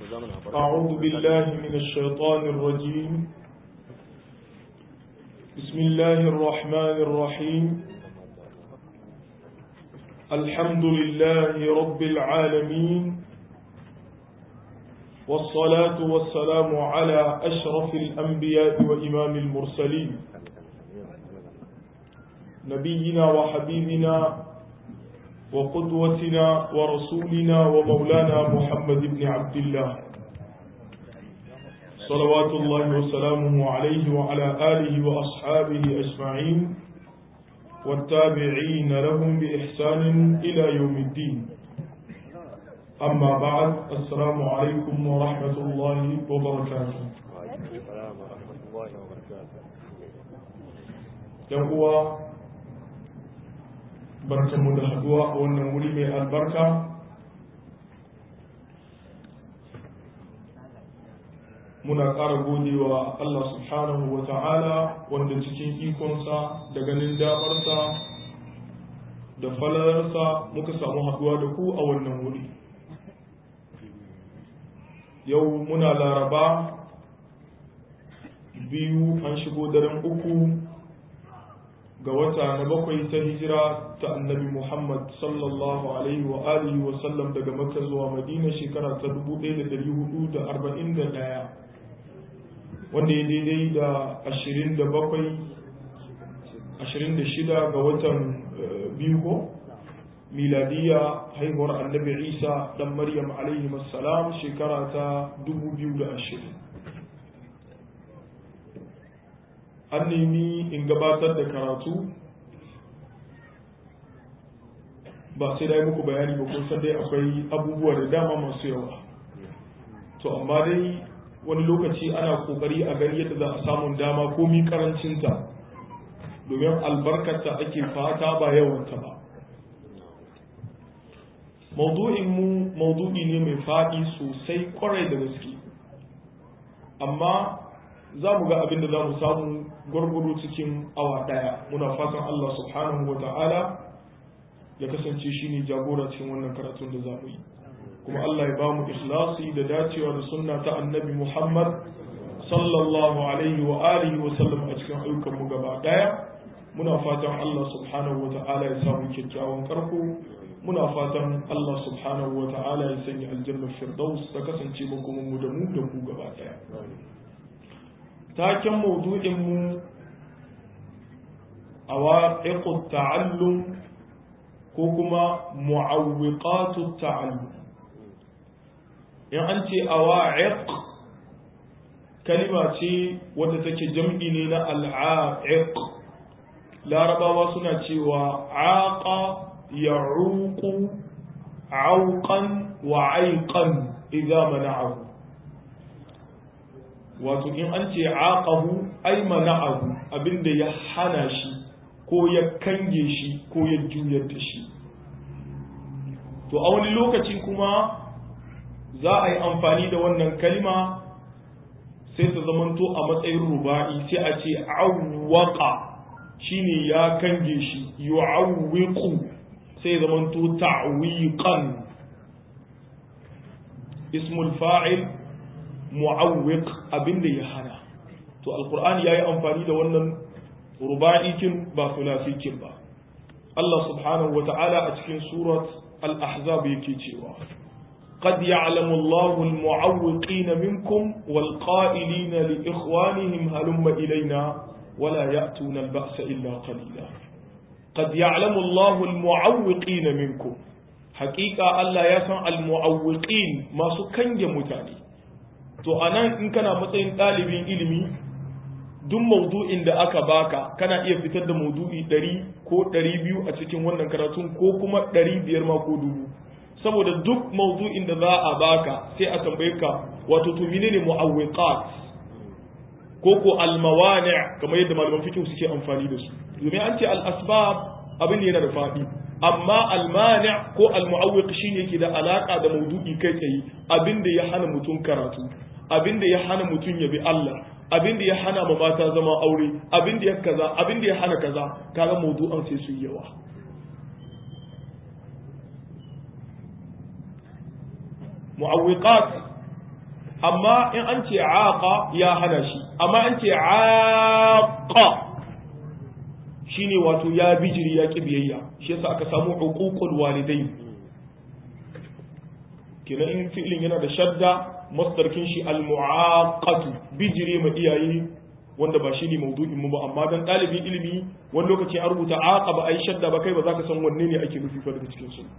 أعوذ بالله من الشيطان الرجيم بسم الله الرحمن الرحيم الحمد لله رب العالمين والصلاة والسلام على أشرف الأنبياء وإمام المرسلين نبينا وحبيبنا وقدوتنا ورسولنا ومولانا محمد بن عبد الله صلوات الله وسلامه عليه وعلى آله وأصحابه أجمعين والتابعين لهم بإحسان إلى يوم الدين أما بعد السلام عليكم ورحمة الله وبركاته وعليكم السلام ورحمة الله وبركاته يقوى barkanmu da haduwa a wannan wuri mai albarka muna ƙara godewa Allah subhanahu wa ta'ala wanda cikin ikonsa da ganin damarsa da falalarsa muka samu haduwa da ku a wannan wuri yau muna laraba biyu an shigo daren uku ga wata na bakwai ta hijira ta annabi Muhammad sallallahu alaihi wa alihi wa sallam daga Makka zuwa Madina shekara ta 1441 wanda ya daidai da 27 26 ga watan biyu ko miladiya haihuwar annabi Isa dan Maryam alaihi salam shekara ta 2020 an nemi in gabatar da karatu ba sai dai muku bayani ba kun san dai akwai abubuwa da dama masu yawa to amma dai wani lokaci ana kokari a gani yadda za a samun dama komi karancinta domin albarkarta ake fata ba yawanta ba maudu'in mu maudu'i ne mai faɗi sosai kwarai da gaske amma za mu ga abin da za mu samu gwargwado cikin awa ɗaya muna fatan Allah subhanahu wa ta'ala ya kasance shi ne jagora cikin wannan karatun da za mu yi kuma Allah ya ba mu ikhlasi da dacewa da sunna ta annabi Muhammad sallallahu alaihi wa alihi wa sallam a cikin ayyukan mu gaba ɗaya muna fatan Allah subhanahu wa ta'ala ya samu kyakkyawan karko muna fatan Allah subhanahu wa ta'ala ya sanya aljannar firdaus ta kasance makomin mu da mu da ku gaba ɗaya taken maudu'inmu a waƙiƙun ta'allum ko kuma mu'awwiqatu ta'allum in an ce a wa'iq kalima ce wadda take jam'i ne na al'a'iq larabawa suna cewa aqa ya'uqu auqan wa aiqan idza mana'ahu wato in an ce aqahu ay mana'ahu abinda ya hana shi ko ya kange shi ko ya juyar da shi to a wani lokaci kuma za a yi amfani da wannan kalima sai ta zamanto a matsayin ruba'i sai a ce awwaqa shine ya kange shi yu'awwiqu sai zamanto ta'wiqan ismul fa'il mu'awwiq abinda ya hana to alqur'ani yayi amfani da wannan ruba'ikin ba sulasikin ba Allah subhanahu wata'ala a cikin surat al-ahzab yake cewa قد يعلم الله المعوقين منكم والقائلين لإخوانهم هلم إلينا ولا يأتون البأس إلا قليلا قد يعلم الله المعوقين منكم حقيقة الله يسمع المعوقين ما سكن متاني to a nan in kana matsayin ɗalibin ilimi duk maudu'in da aka baka kana iya fitar da maudu'i ɗari ko ɗari biyu a cikin wannan karatun ko kuma ɗari biyar ma ko dubu saboda duk maudu'in da za a baka sai a tambaye ka wato to menene mu'awwiqat ko ko almawani kamar yadda malaman fiqh suke amfani da su domin an ce al asbab abin yana da faɗi amma almani ko almu'awwiq shine yake da alaka da maudu'i kai tsaye abin da ya hana mutum karatu abin da ya hana mutum ya bi Allah abin da ya hana ma mata zama aure abin da ya kaza abin da ya hana kaza kaga maudu'an sai su yi yawa mu'awwiqat amma in an ce aqa ya hana shi amma an ce aqa shine wato ya bijiri ya ki biyayya shi yasa aka samu uququl walidain kenan in fi'ilin yana da shadda masdarkin shi al-mu'aqatu bijiri ma iyaye wanda ba shine maudu'in mu ba amma dan dalibin ilimi wani lokaci an rubuta aqaba ai shadda ba kai ba za ka san wanne ne ake nufi fa daga cikin su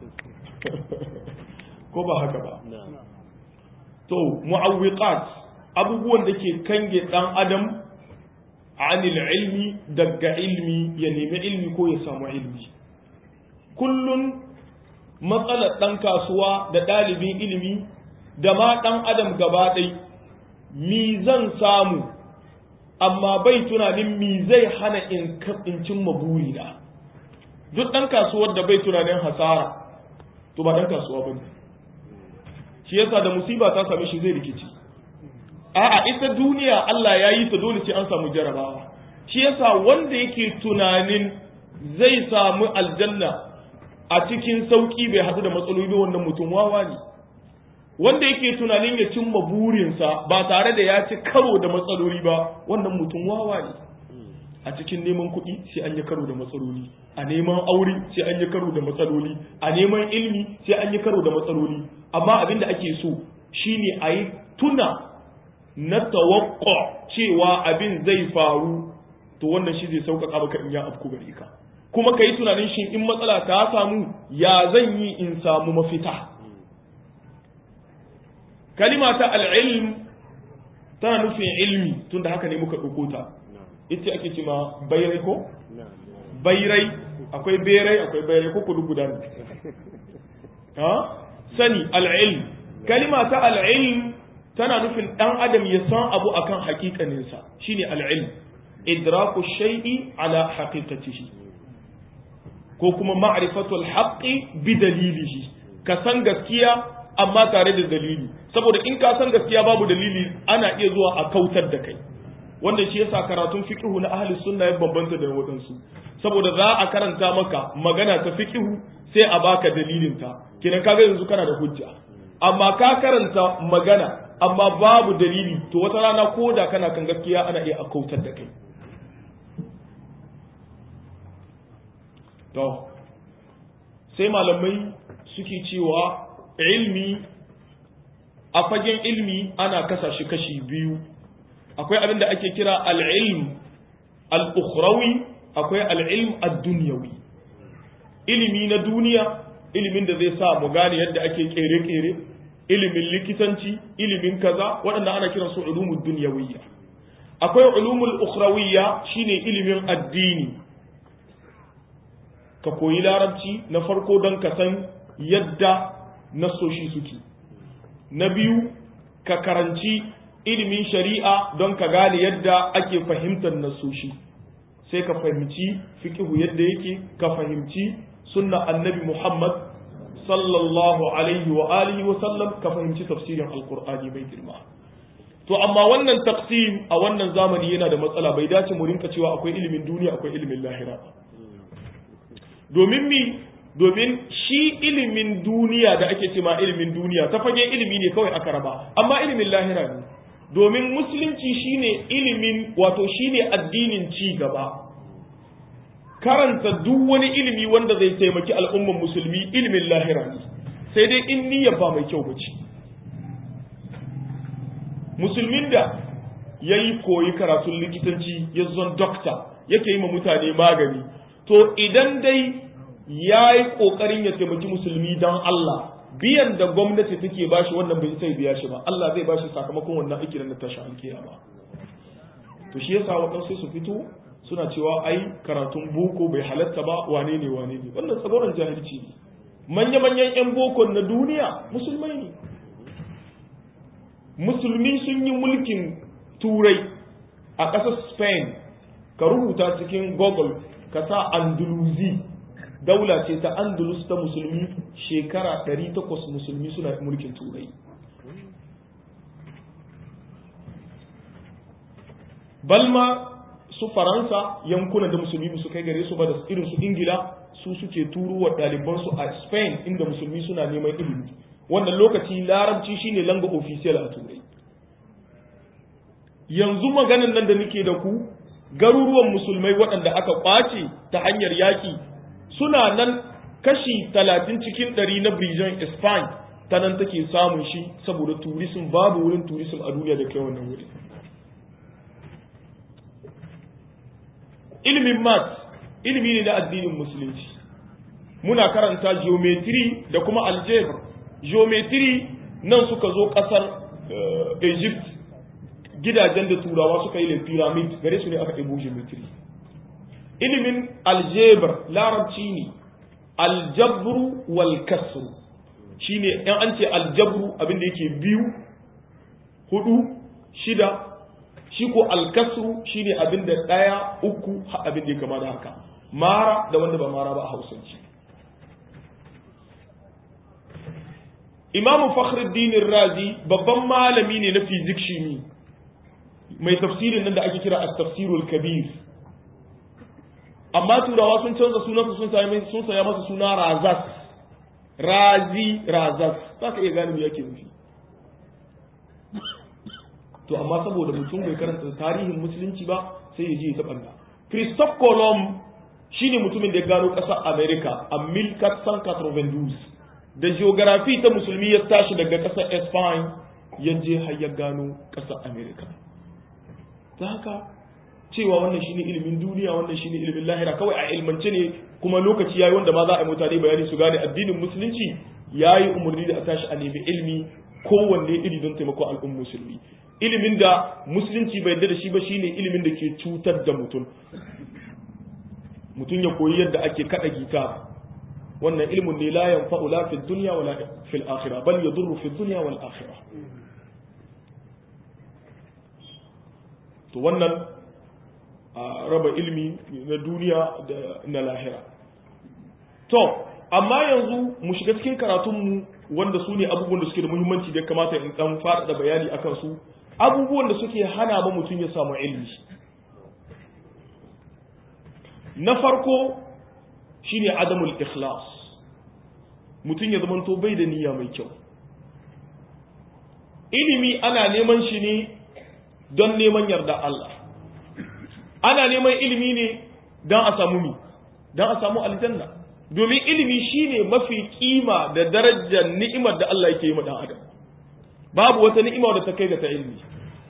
ko ba haka ba to mu'awwiqat abubuwan da ke kange dan adam anil ilmi daga ilmi ya nemi ilmi ko ya samu ilmi kullun matsalar dan kasuwa da ɗalibin ilimi da ma dan adam gaba ɗai mi zan samu amma bai tunanin mi zai hana in cimma burina duk dan kasuwar da bai tunanin hasara to ba dan kasuwa bane shi yasa da musiba ta same shi zai rikici a'a ita duniya Allah ya yi ta dole sai an samu jarabawa shi yasa wanda yake tunanin zai samu aljanna a cikin sauki bai haɗu da matsaloli wannan mutum wawa ne wanda yake tunanin ya cimma burinsa ba tare da ya ci karo da matsaloli ba wannan mutum wawa ne a cikin neman kuɗi sai an yi karo da matsaloli a neman aure sai an yi karo da matsaloli a neman ilmi sai an yi karo da matsaloli amma abin da ake so shine a yi tuna na tawakko cewa abin zai faru to wannan shi zai sauƙaƙa maka in ya afku gare ka kuma ka yi tunanin shi in matsala ta samu ya zan yi in samu mafita kalima ta al'ilm tana nufin ilmi tunda haka ne muka ɗauko ta ita ake cima bairai ko? bairai akwai berai akwai bairai ko kudu guda ne ha sani al'ilm kalima ta al'ilm tana nufin ɗan adam ya san abu akan hakikaninsa shine al'ilm idraku shay'i ala haqiqatihi ko kuma ma'rifatul haqqi bi dalilihi ka san gaskiya amma tare da dalili saboda in ka san gaskiya babu dalili ana iya zuwa a kautar da kai wanda shi yasa karatun fiqhu na ahli sunna ya bambanta da wadansu saboda za a karanta maka magana ta fiqhu sai a baka dalilin ta kinan kaga yanzu kana da hujja amma ka karanta magana amma babu dalili to wata rana ko da kana kan gaskiya ana iya kautar da kai to sai malamai suke cewa ilmi a fagen ilmi ana kasa shi kashi biyu akwai abin da ake kira al'ilm al'ukhrawi akwai al'ilm ad-dunyawi ilimi na duniya ilimin da zai sa mu gane yadda ake kere-kere ilimin likitanci ilimin kaza waɗanda ana kiran su ulumul dunyawiyya akwai ulumul ukhrawiyya shine ilimin addini ka koyi larabci na farko don ka san yadda nasoshi suke na biyu ka karanci ilimin shari'a don ka gane yadda ake fahimtar nasoshi sai ka fahimci fiqhu yadda yake ka fahimci sunna annabi Muhammad sallallahu alaihi wa alihi wa sallam ka fahimci tafsirin alqur'ani mai girma to amma wannan taqsim a wannan zamani yana da matsala bai dace mu rinka cewa akwai ilimin duniya akwai ilimin lahira domin mi domin shi ilimin duniya da ake cema ilimin duniya ta fage ilimi ne kawai aka raba amma ilimin lahira ne domin musulunci shine ilimin wato shine addinin ci gaba karanta duk wani ilimi wanda zai taimaki al'umman musulmi ilimin lahira ne sai dai in niyyar ba mai kyau bace musulmin da ya yi koyi karatun likitanci ya zon dokta yake yi ma mutane magani to idan dai ya yi ƙoƙarin ya taimaki musulmi don Allah biyan da gwamnati take bashi wannan bai sai biya shi ba Allah zai bashi sakamakon wannan aiki na tashi alkiyama to shi yasa waɗansu su fito suna cewa ai karatun boko bai halatta ba wane ne wane ne wannan tsagoran jahilci ne manya-manyan 'yan bokon na duniya musulmai ne musulmi sun yi mulkin turai a ƙasar spain ka rubuta cikin google ka sa andalusi daula ce ta andalus ta musulmi shekara 800 musulmi suna mulkin turai balma su faransa yankunan da musulmi su kai gare su ba da irin su ingila su suke turo wa ɗalibansu a spain inda musulmi suna neman ilimi wannan lokaci larabci shine langa official a turai yanzu maganan nan da nake da ku garuruwan musulmai waɗanda aka ƙwace ta hanyar yaƙi suna nan kashi talatin cikin ɗari na Brijan Spain ta nan take samun shi saboda turisim babu wurin turisim a duniya da kai wannan wuri. Ilimin mat ilimi ne na addinin musulunci. Muna karanta geometry da kuma algebra. Geometry nan suka zo ƙasar Egypt gidajen da turawa suka yi le pyramid gare su ne aka ɗebo geometry. Ilimin algebra larabci ne aljabru wal kasru shine in an ce aljabru abinda yake biyu hudu shida shi ko alkasru shine abinda daya uku abinda ya kama da haka mara da wanda ba mara ba a hausance imamu fakhruddin razi babban malami ne na fizik shimi mai tafsirin nan da ake kira at-tafsirul kabir amma turawa sun canza sunansa sun sami sun saya masa suna razas razi razas za ka iya gane me yake nufi to amma saboda mutum bai karanta tarihin musulunci ba sai ya je ya taɓa Christophe Colomb shine mutumin da ya gano ƙasar America a 1492 da geography ta musulmi ya tashi daga ƙasar Spain ya je har ya gano ƙasar America ta haka cewa wannan shine ilimin duniya wannan shine ilimin lahira kawai a ilmance ne kuma lokaci yayi wanda ma za a yi mutane bayani su gane addinin musulunci yayi umarni da a tashi a nemi ilimi kowanne iri don taimako al'ummar musulmi ilimin da musulunci bai yarda da shi ba shine ilimin da ke cutar da mutum mutum ya koyi yadda ake kada gita wannan ilimin ne la yanfa'u la fid dunya wala fil akhirah bal yadurru fid dunya wal akhirah to wannan a raba ilimi na duniya da na lahira to amma yanzu mu shiga cikin karatunmu wanda su ne abubuwan da suke da muhimmanci da kamata in dan faɗaɗa bayani akan su abubuwan da suke hana ba mutum ya samu ilimi na farko shine adamul ikhlas mutum ya zamanto bai da niyya mai kyau ilimi ana neman shi ne don neman yarda Allah ana neman ilimi ne don a samu mi don a samu aljanna domin ilimi shine mafi kima da darajar ni'imar da Allah yake yi ma dan adam babu wata ni'ima da ta kai ga ta ilimi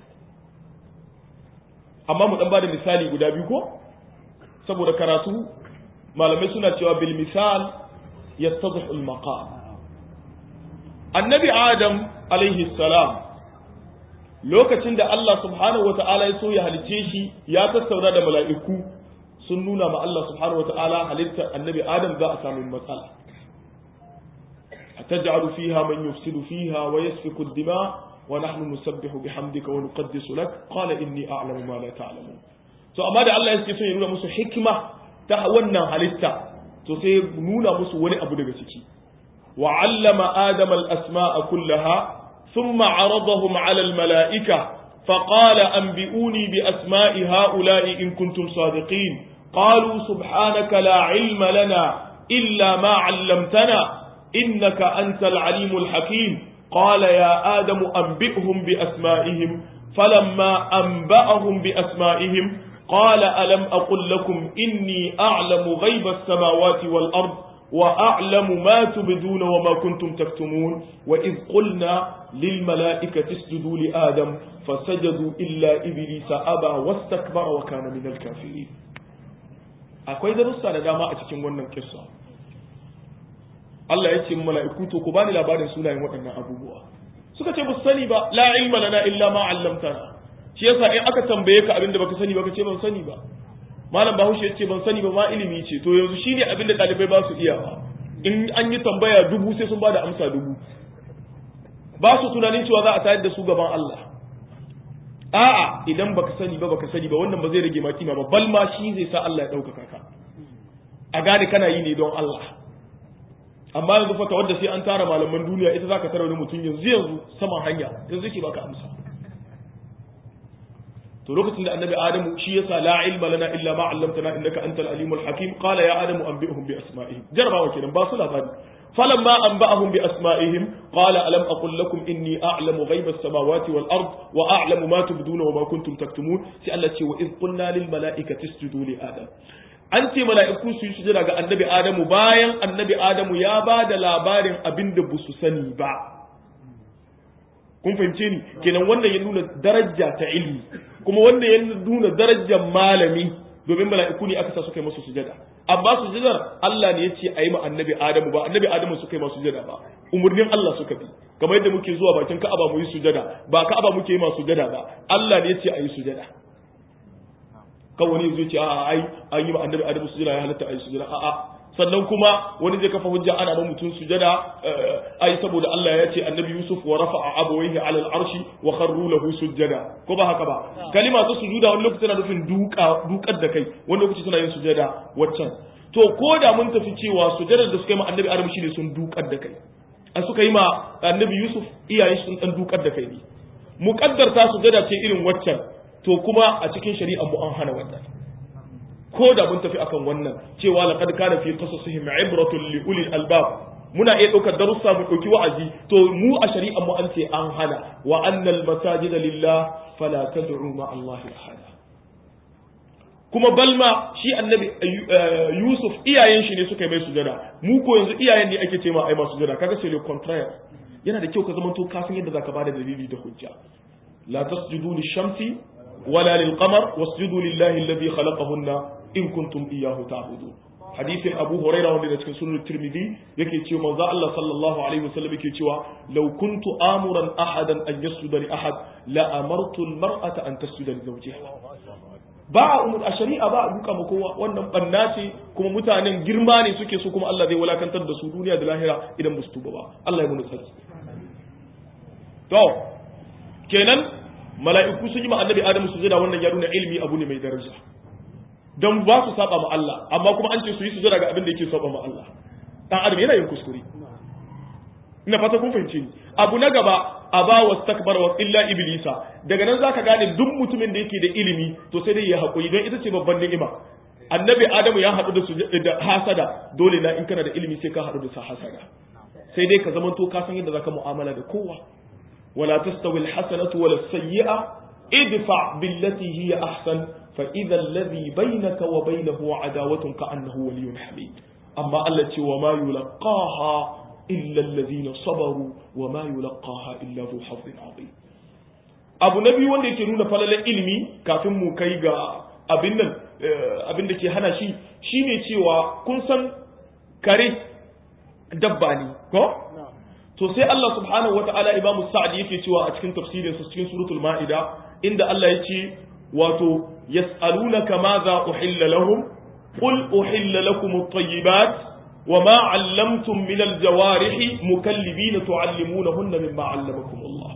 amma mu dan bada misali guda biyu ko saboda karatu malamai suna cewa bil misal yattadhu al maqam annabi adam alaihi salam lokacin da Allah subhanahu wa ta'ala ya so ya halice shi ya tattauna da mala'iku sun nuna ma Allah subhanahu wa ta'ala halitta annabi Adam za a samu matsala. A taj'alu fiha man yufsidu fiha wa yasfiku dima wa nahnu nusabbihu bihamdika wa nuqaddisu lak qala inni a'lamu ma la ta'lamun. To amma da Allah yake so ya nuna musu hikima ta wannan halitta to sai ya nuna musu wani abu daga ciki. Wa 'allama Adama al-asma'a kullaha ثم عرضهم على الملائكة فقال أنبئوني بأسماء هؤلاء إن كنتم صادقين قالوا سبحانك لا علم لنا إلا ما علمتنا إنك أنت العليم الحكيم قال يا آدم أنبئهم بأسمائهم فلما أنبأهم بأسمائهم قال ألم أقل لكم إني أعلم غيب السماوات والأرض وأعلم ما تبدون وما كنتم تكتمون وإذ قلنا للملائكة اسجدوا لآدم فسجدوا إلا إبليس أبى واستكبر وكان من الكافرين akwai darussa da dama a cikin wannan kissa Allah ya ce mala'iku to ku bani labarin sunayen waɗannan abubuwa suka ce ba su sani ba la ilma lana illa ma 'allamtana shi yasa in aka tambaye ka abin da baka sani ba ka ce ban sani ba malam bahaushe ya ce ban sani ba ma ilimi ce to yanzu shine abin da ɗalibai ba su iyawa in an yi tambaya dubu sai sun ba da amsa dubu ba su tunanin cewa za a tayar da su gaban Allah a'a idan baka sani ba baka sani ba wannan ba zai rage ma kima ba bal ma shi zai sa Allah ya ɗaukaka ka a gane kana yi ne don Allah amma yanzu fata wadda sai an tara malaman duniya ita zaka tara wani mutum yanzu yanzu saman hanya yanzu yake baka amsa to lokacin da annabi adamu shi yasa la ilma lana illa ma 'allamtana innaka antal alimul hakim qala ya adamu anbi'hum bi asma'ihim jarabawa kenan ba su labari falamma anba'ahum bi asma'ihim qala alam aqul lakum inni a'lamu ghaiba as-samawati wal ard wa a'lamu ma tubduna wa ma kuntum taktumun sai Allah ce wa id qulna lil mala'ikati isjudu li adam an ce mala'iku su yi sujada ga annabi adamu bayan annabi adamu ya ba da labarin abin da su sani ba kun fahimce ni kenan wannan ya nuna daraja ta ilmi kuma wannan ya nuna darajar malami domin mala'iku ne aka sa suka yi masu sujada amma sujadar Allah ne ya ce a yi ma annabi adamu ba annabi adamu suka yi masu sujada ba umurnin Allah suka bi kamar yadda muke zuwa bakin ka'aba mu yi sujada ba ka'aba muke yi masu sujada ba Allah ne ya ce a yi sujada kan wani zai ce a'a ai an yi ma annabi adamu sujada ya halatta a yi sujada a'a sannan kuma wani zai kafa hujja ana ma mutum sujada ai saboda Allah ya ce annabi Yusuf wa rafa'a abawayhi 'ala al-arshi wa kharru lahu sujada ko ba haka ba kalima ta sujuda wani lokaci tana nufin duka dukar da kai wani lokaci tana yin sujada waccan to ko da mun tafi cewa sujadar da suka yi ma annabi Adamu shine sun dukar da kai a suka yi ma annabi Yusuf iyaye sun dan dukar da kai ne muqaddar ta sujada ce irin waccan to kuma a cikin shari'a mu an hana wannan ko da mun tafi akan wannan cewa laqad kana fi qasasihim ibratun li ulil albab muna iya ɗaukar darussa mu ɗauki wa'azi to mu a shari'a mu an ce an hana wa annal masajid lillah fala tad'u ma Allah ahada kuma balma shi annabi Yusuf iyayen shi ne suka yi mai sujada mu ko yanzu iyayen ne ake ce ma ai masu sujada kaga sai le contraire yana da kyau ka zama to kafin yadda zaka bada dalili da hujja la tasjudu lish-shamsi wala lil-qamar wasjudu lillahi alladhi khalaqahunna in kuntum iyyahu ta'budun hadisin Abu Hurairah wanda cikin sunan Tirmidhi yake cewa manzo Allah sallallahu alaihi wasallam yake cewa law kuntu amuran ahadan an yasjuda li ahad la amartu al-mar'ata an tasjuda li zawjiha ba umur a shari'a ba a duka ma kowa wannan banna ce kuma mutanen girma ne suke so kuma Allah zai walakantar da su duniya da lahira idan ba su tuba ba Allah ya mun sarki to kenan mala'iku sun yi ma annabi Adamu sujada wannan ya nuna ilimi abu ne mai daraja don ba su saba ma Allah amma kuma an ce su yi sujada ga abin da yake saba ma Allah dan adam yana yin kuskure ina fata kun fahimce ni abu na gaba aba wastakbar wa illa iblisa daga nan zaka gane duk mutumin da yake da ilimi to sai dai ya hakuri don ita ce babban ni'ima annabi adamu ya haɗu da da hasada dole na in kana da ilimi sai ka haɗu da sa hasada sai dai ka zamanto ka san yadda zaka mu'amala da kowa wala tastawi alhasanatu wala sayyi'a idfa billati hiya ahsan fa idha alladhi bainaka wa bainahu adawatun ka annahu waliyyun hamid amma Allah ce wa ma yulqaha illa alladhina sabaru wa ma yulqaha illa dhu hazzin azim abu na biyu wanda yake nuna falalan ilimi kafin mu kai ga abin nan abin da ke hana shi shine cewa kun san kare dabba ne ko to sai Allah subhanahu wata'ala Imam Sa'di yake cewa a cikin tafsirin sa cikin suratul Ma'ida inda Allah yake wato yas'alunaka madha uhilla lahum qul uhilla lakum at-tayyibat وما علمتم من الجوارح مكلبين تعلمونهن مما علمكم الله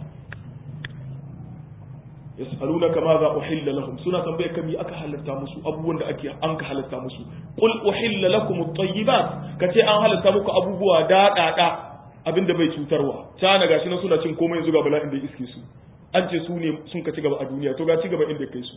يسألونك ماذا أحل لهم سنة تنبيه كم يأك حلتا مسو أبوان دا أكي أنك حلتا مسو قل أحل لكم الطيبات كتي أن حلتا مك أبوبوا دا دا دا abin da bai cutarwa cana gashi na suna cin komai yanzu ga bala'in da iske su an ce su ne sun ka ci gaba a duniya to ga ci gaba inda kai su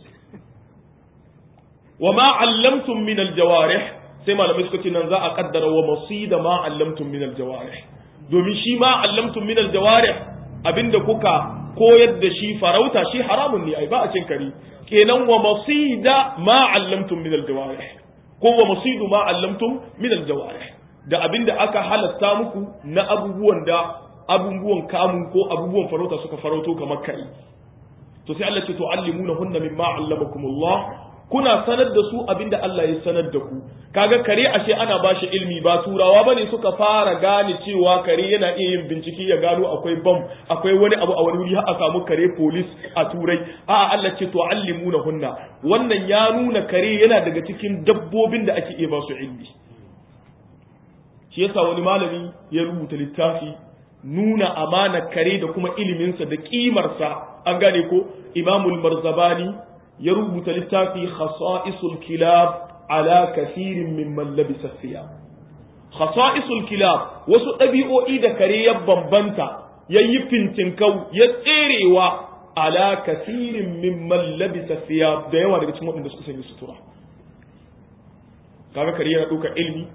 wa ma allamtum min aljawarih sai malamai suka ce nan za a kaddara wa masida ma allamtum min aljawarih domin shi ma allamtum min aljawarih abinda kuka koyar da shi farauta shi haramun ne ai ba a cin kare kenan wa masida ma allamtum min aljawarih ko wa masidu ma allamtum min aljawarih da abinda aka halatta muku na abubuwan da abubuwan kamun ko abubuwan farauta suka farauto kamar kai to sai Allah ce to allimuna hunna mimma allamakumullah kuna sanar da su abinda Allah ya sanar da ku kaga kare ashe ana bashi ilmi ba turawa bane suka fara gane cewa kare yana iya yin bincike ya gano akwai bam akwai wani abu a wani wuri har a samu kare police a turai a'a Allah ce to allimuna hunna wannan ya nuna kare yana daga cikin dabbobin da ake iya ba su ilmi shi yasa wani malami ya rubuta littafi nuna amana kare da kuma iliminsa da kimarsa an gane ko imamul marzabani ya rubuta littafi khasa'isul kilab ala kathirin mimman labisa thiyab khasa'isul kilab wasu ɗabi'o'i da kare ya bambanta yayi fintinkau ya tserewa ala kathirin mimman labisa thiyab da yawa daga cikin waɗanda suka sanya sutura kaga kare yana ɗaukar ilmi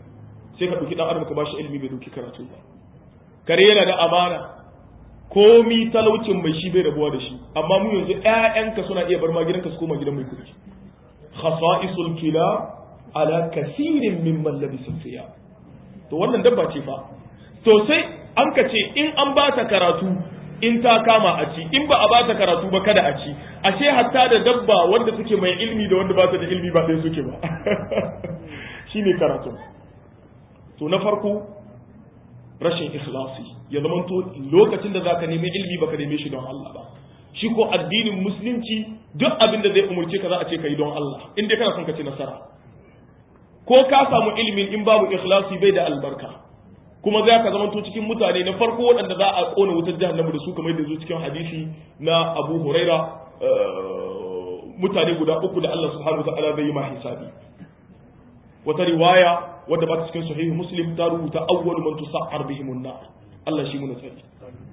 sai ka ɗauki ɗan adam ka bashi ilimi bai ɗauki karatu ba kare yana da amana komi talaucin mai shi bai rabuwa da shi amma mu yanzu ƴaƴanka suna iya bar ma gidanka su koma gidan mai kuɗi khasa'isul kila ala kasirin mimman labisa siya to wannan dabba ce fa to sai an ka ce in an ba ta karatu in ta kama a ci in ba a ba ta karatu ba kada a ci ashe hatta da dabba wanda suke mai ilmi da wanda ba ta da ilmi ba ɗaya suke ba shine karatu to na farko rashin ikhlasi ya zama to lokacin da zaka nemi ilmi baka neme shi don Allah ba shi ko addinin musulunci duk abin da zai umurce ka za a ce kai don Allah in dai kana son ka ci nasara ko ka samu ilimin in babu ikhlasi bai da albarka kuma za ka zama to cikin mutane na farko waɗanda za a kona wutar jahannama da su kamar da zo cikin hadisi na Abu Huraira mutane guda uku da Allah subhanahu wa ta'ala zai yi ma hisabi wata riwaya wadda ba ta cikin sahihu muslim ta rubuta awwalu man tusa'ar bihim an-nar Allah shi muna tsari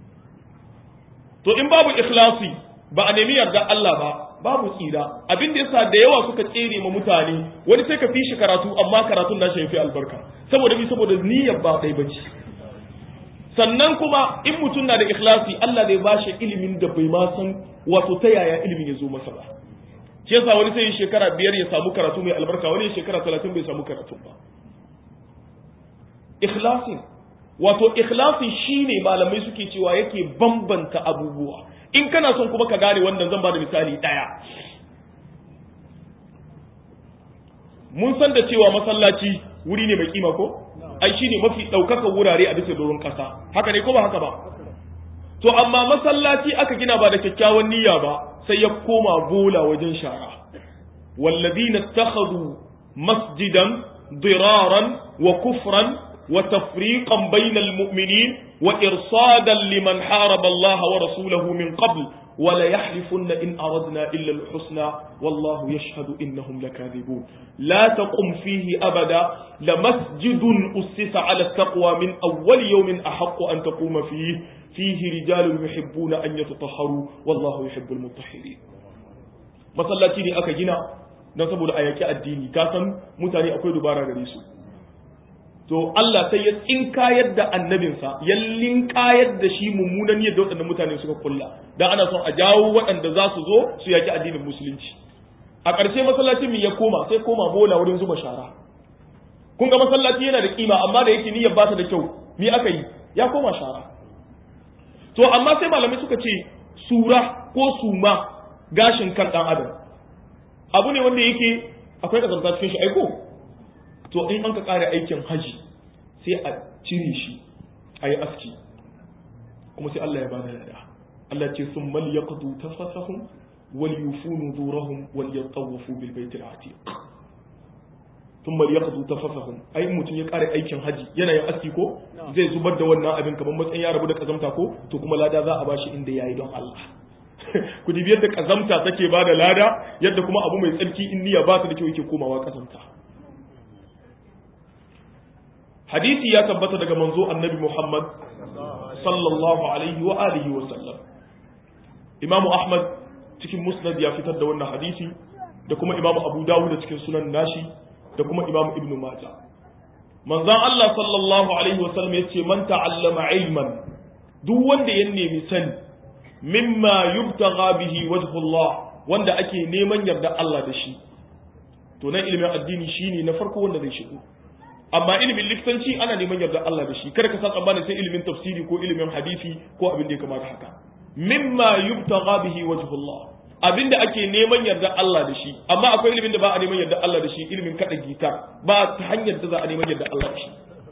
to in babu ikhlasi ba a nemi yarda Allah ba babu tsira abin da yasa da yawa suka tsere ma mutane wani sai ka fi shi karatu amma karatun nashi yafi albarka saboda bi saboda niyyar ba dai bace sannan kuma in mutum na da ikhlasi Allah zai bashi ilimin da bai ma san wato ta yaya ilimin ya zo masa ba shi yasa wani sai shekara biyar ya samu karatu mai albarka wani shekara talatin bai samu karatu ba ikhlasin wato ikhlasi shine malamai suke cewa yake bambanta abubuwa in kana son kuma ka gane wannan zan ba da misali daya mun san da cewa masallaci wuri ne mai kima ko ai shine mafi ɗaukakan wurare a bisa doron ƙasa haka ne ko ba haka ba to amma masallaci aka gina ba da kyakkyawan niyya ba sai ya koma bola wajen shara walladina takhadhu masjidan diraran wa kufran wa tafriqan bainal mu'minin wa irsadan liman haraba Allah wa rasulahu min qabl wa la yahlifuna in aradna illa al-husna wallahu yashhadu innahum lakadhibun la taqum fihi abada la masjidun ussisa ala taqwa min awwal yawmin ahaqqu an taquma fihi fihi rijalun yuhibbuna an yatatahharu wallahu yuhibbul mutahhirin masallaci ne aka gina don saboda a yaki addini ka san mutane akwai dubara gare su to Allah sai ya tsinkayar da annabinsa ya linkayar da shi mummunan yadda waɗannan mutane suka kulla dan ana son a jawo waɗanda za su zo su yaki addinin musulunci a ƙarshe masallacin ya koma sai koma bola wurin zuba shara kun ga masallaci yana da kima amma da yake niyyar ba ta da kyau me aka yi ya koma shara to amma sai malamai suka ce sura ko suma gashin kan dan adam abu ne wanda yake akwai kazanta cikin shi aiko to in an ka kare aikin haji sai a cire shi a yi aski kuma sai Allah ya bada lada Allah ce sun mal yaqdu tafasahum wal yufunu durahum wal yatawafu bil baitil atiq thumma yaqdu tafafahum ai mutum ya kare aikin haji yana yin aski ko zai zubar da wannan abin kamar matsayin ya rabu da kazamta ko to kuma lada za a bashi inda yayi don Allah ku dibi yadda kazamta take ba da lada yadda kuma abu mai tsarki in niyya ba ta da kyau yake komawa kazamta hadisi ya tabbata daga manzo annabi Muhammad sallallahu alaihi wa alihi wa sallam Imam Ahmad cikin Musnad ya fitar da wannan hadisi da kuma Imam Abu Dawud cikin sunan nashi da kuma Imam Ibn Majah manzon Allah sallallahu alaihi wa sallam yace man ta'allama ilman duk wanda ya nemi sani mimma yubtagha bihi wajhullah wanda ake neman yarda Allah da shi to nan ilimin addini shine na farko wanda zai shigo amma ilimin likitanci ana neman yarda Allah da shi kada ka san tsammanin sai ilimin tafsiri ko ilimin hadisi ko abin da ya kamata haka mimma yubtagha bihi wajhullah abinda ake neman yarda Allah da shi amma akwai ilimin da ba a neman yarda Allah da shi ilimin kada gitar ba ta hanyar da za a neman yarda Allah da shi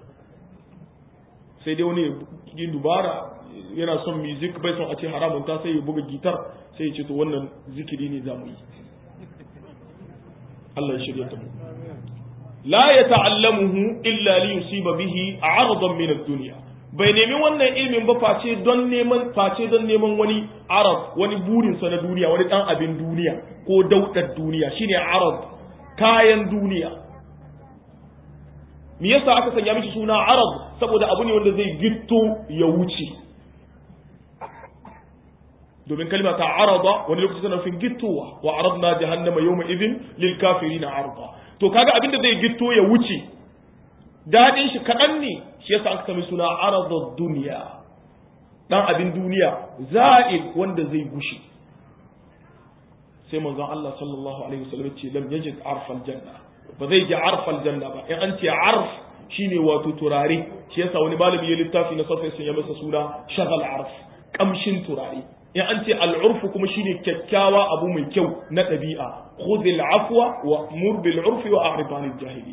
sai dai wani ya dubara yana son music bai son a ce haramun ta sai ya buga gitar sai ya ce to wannan zikiri ne zamu yi Allah ya shirya ta mu la yata'allamuhu illa li yusiba bihi 'aradan min ad-dunya bai nemi wannan ilmin ba face don neman face don neman wani arab wani burin sa na duniya wani dan abin duniya ko daudar duniya shine arab kayan duniya me yasa aka sanya mishi suna arab saboda abu ne wanda zai gitto ya wuce domin kalma ta arada wani lokaci tana nufin gittowa wa aradna jahannama yawma idhin lil kafirin arda to kaga abin da zai gitto ya wuce dadin shi kadan ne shi yasa aka sami suna aradud dunya dan abin duniya za'il wanda zai gushi sai manzon Allah sallallahu alaihi wasallam ce lam yajid arfal janna ba zai ji arfal janna ba in an ce arf shine wato turare shi yasa wani malami ya littafi na safa sun ya masa suna shagal arf kamshin turare in an ce al'urfu kuma shine kyakkyawa abu mai kyau na ɗabi'a khudhil afwa wa mur bil urfi wa a'rid anil jahili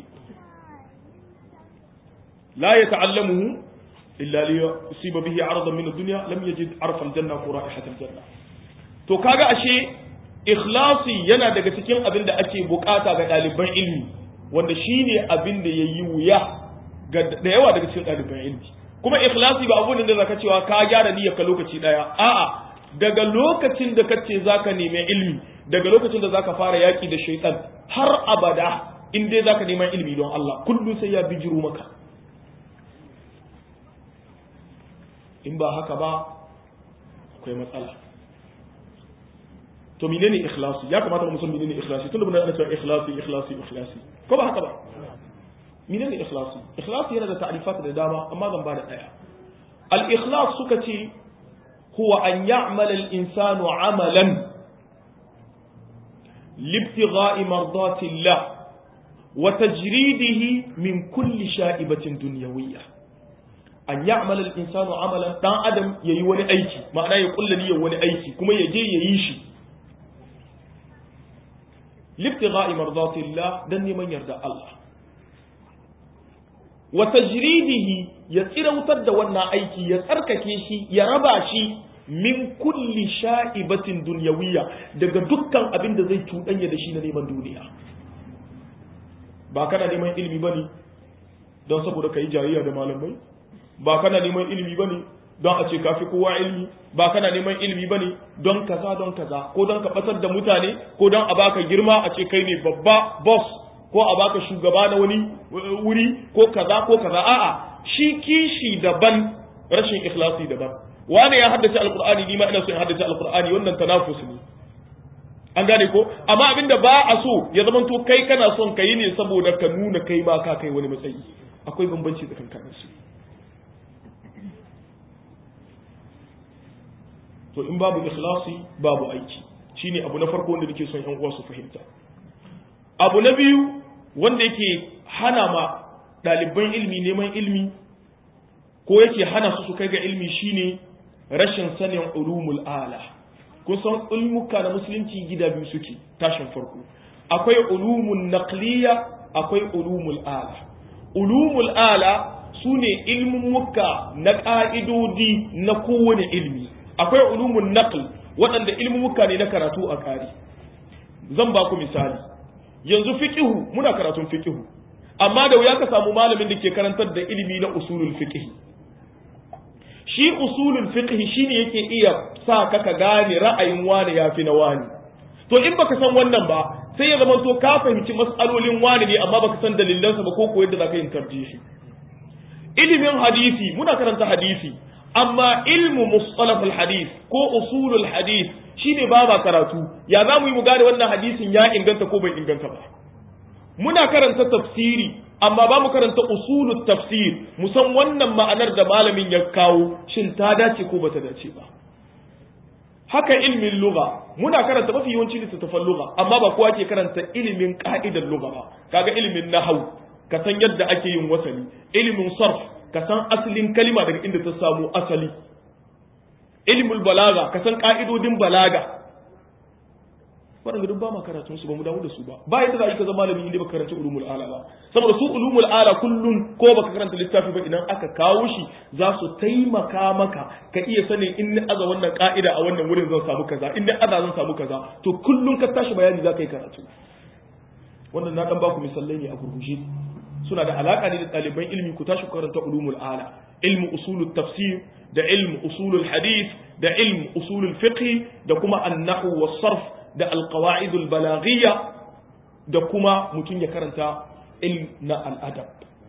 la yata'allamuhu illa li yusiba bihi 'aradan min ad-dunya lam yajid arfa al-janna wa ra'ihat al-janna to kaga ashe ikhlasi yana daga cikin abin da ake bukata ga ɗaliban ilmi wanda shine abin da yayi wuya ga da yawa daga cikin ɗaliban ilmi kuma ikhlasi ba abun da zaka cewa ka gyara niyyar ka lokaci daya a'a daga lokacin da kace zaka nemi ilmi daga lokacin da zaka fara yaki da shaytan har abada in dai zaka neman ilmi don Allah kullu sai ya bijiro maka in ba haka ba akwai matsala to menene ikhlasi ya kamata mu san menene ikhlasi tunda muna cewa ikhlasi ikhlasi ikhlasi ko ba haka ba menene ikhlasi ikhlasi yana da ta'rifat da dama amma zan bada daya al ikhlas suka ce huwa an ya'mal al insanu amalan libtigha'i mardati Allah wa tajridihi min kulli sha'ibatin dunyawiyyah an ya'mal al insanu amalan dan adam yayi wani aiki ma'ana ya kulla niyyar wani aiki kuma ya je yayi shi libtigha'i mardati Allah dan neman yarda Allah wa tajridihi ya tsirautar da wannan aiki ya tsarkake shi ya raba shi min kulli sha'ibatin dunyawiyya daga dukkan abin da zai cuɗanya da shi na neman duniya ba kana neman ilimi bane don saboda kai jayayya da malamai ba kana neman ilimi bane don a ce kafi kowa ilimi ba kana neman ilimi bane don kaza don kaza ko don ka batar da mutane ko don a baka girma a ce kai ne babba boss ko a baka shugaba na wani wuri ko kaza ko kaza a'a shi kishi daban rashin ikhlasi daban wani ya haddace alqur'ani ni ma ina so in haddace alqur'ani wannan tanafus ne an gane ko amma abinda ba a so ya zama to kai kana son kai ne saboda ka nuna kai ma ka kai wani matsayi akwai bambanci tsakankanin su to in babu ikhlasi babu aiki shine abu na farko wanda nake son yan uwa su fahimta abu na biyu wanda yake hana ma ɗaliban ilmi neman ilmi ko yake hana su su kai ga ilmi shine rashin sanin ulumul ala kun san ulmuka na musulunci gida biyu suke tashin farko akwai ulumun naqliya akwai ulumul ala ulumul ala sune ilmumuka na ƙa'idodi na kowane ilmi akwai ulumun naql waɗanda ilmumuka ne na karatu a ƙari zan ba ku misali yanzu fiqihu muna karatun fiqihu amma da wuya ka samu malamin da ke karantar da ilimi na usulul fiqh shi usulul fiqh shine yake iya sa ka ka gane ra'ayin wani yafi na wani to in baka san wannan ba sai ya zama to ka fahimci mas'alolin wani ne amma baka san dalilansa ba ko ko yadda zaka yin tarjihi ilimin hadisi muna karanta hadisi amma ilmu mustalahul hadith ko usulul hadith shine ba ba karatu ya za mu yi mu gane wannan hadisin ya inganta ko bai inganta ba muna karanta tafsiri amma ba mu karanta usulut tafsir mu san wannan ma'anar da malamin ya kawo shin ta dace ko bata dace ba haka ilmin lugha muna karanta mafi yawanci littattafan lugha amma ba kowa ke karanta ilimin ka'idar lugha ba kaga ilimin nahau ka san yadda ake yin wasali ilimin sarf ka san asalin kalima daga inda ta samu asali ilmul balaga ka san ka'idodin balaga waɗanda duk ba ma karatun su ba mu damu da su ba ba yadda za a yi ka zama malami inda baka karanta ulumul ala ba saboda su ulumul ala kullun ko baka karanta littafi ba idan aka kawo shi za su taimaka maka ka iya sanin in ni aza wannan ka'ida a wannan wurin zan samu kaza in ni aza zan samu kaza to kullun ka tashi bayani za ka yi karatu wannan na dan baku misalai ne a gurguje suna da alaka ne da ɗaliban ilmi ku tashi karanta ulumul ala ilmu usulul tafsir da ilmu usulul hadith da ilmu usulul fiqh da kuma an-nahwu was-sarf da alqawaidul balaghiyya da kuma mutum ya karanta ilm na al'adab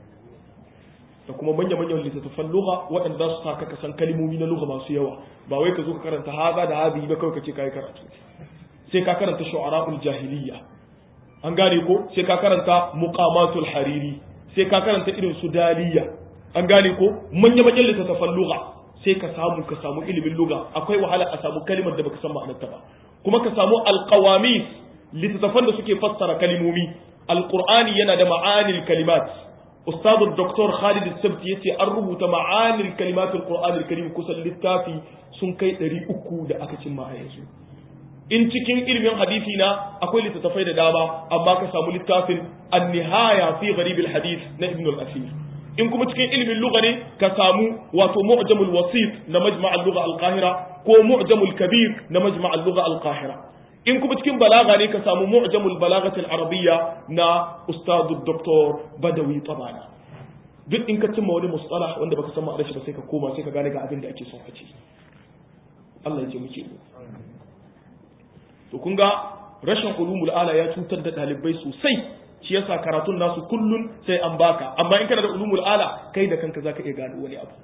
da kuma manya manyan littattafan lugha waɗanda za su sa ka san kalmomi na lugha masu yawa ba wai ka zo ka karanta haza da hadi ba kawai ka ce kai karatu sai ka karanta shu'ara'ul jahiliyya an gane ko sai ka karanta muqamatul hariri sai ka karanta irin su daliya an gane ko manya manyan littattafan lugha sai ka samu ka samu ilimin lugha akwai wahala a samu kalimar da baka san ma'anarta ba kuma ka samu alqawamis littattafan da suke fassara kalimomi alqur'ani yana da ma'anil kalimat ustad dr Khalid Sabti yace an rubuta ma'anil kalimat alqur'ani alkarim kusan littafi sun kai 300 da aka cimma a yanzu in cikin ilimin hadisi na akwai littattafai da dama amma ka samu littafin an-nihaya fi gharib al-hadith na ibn al-asir in kuma cikin ilimin lugha ne ka samu wato mu'jamul wasit na majma' al-lugha al-qahira ko mu'jamul kabir na majma' al-lugha al-qahira in kuma cikin balaga ne ka samu mu'jamul balaghati al-arabiyya na ustad dr badawi tabana duk in ka cimma wani mustalah wanda baka san ma'anar shi ba sai ka koma sai ka gane ga abin da ake son ka ce Allah ya ce muke mu to kun ga rashin ulumul ala ya cutar da dalibai sosai shi yasa karatun nasu kullun sai an baka amma in kana da ulumul ala kai da kanka zaka iya gano wani abu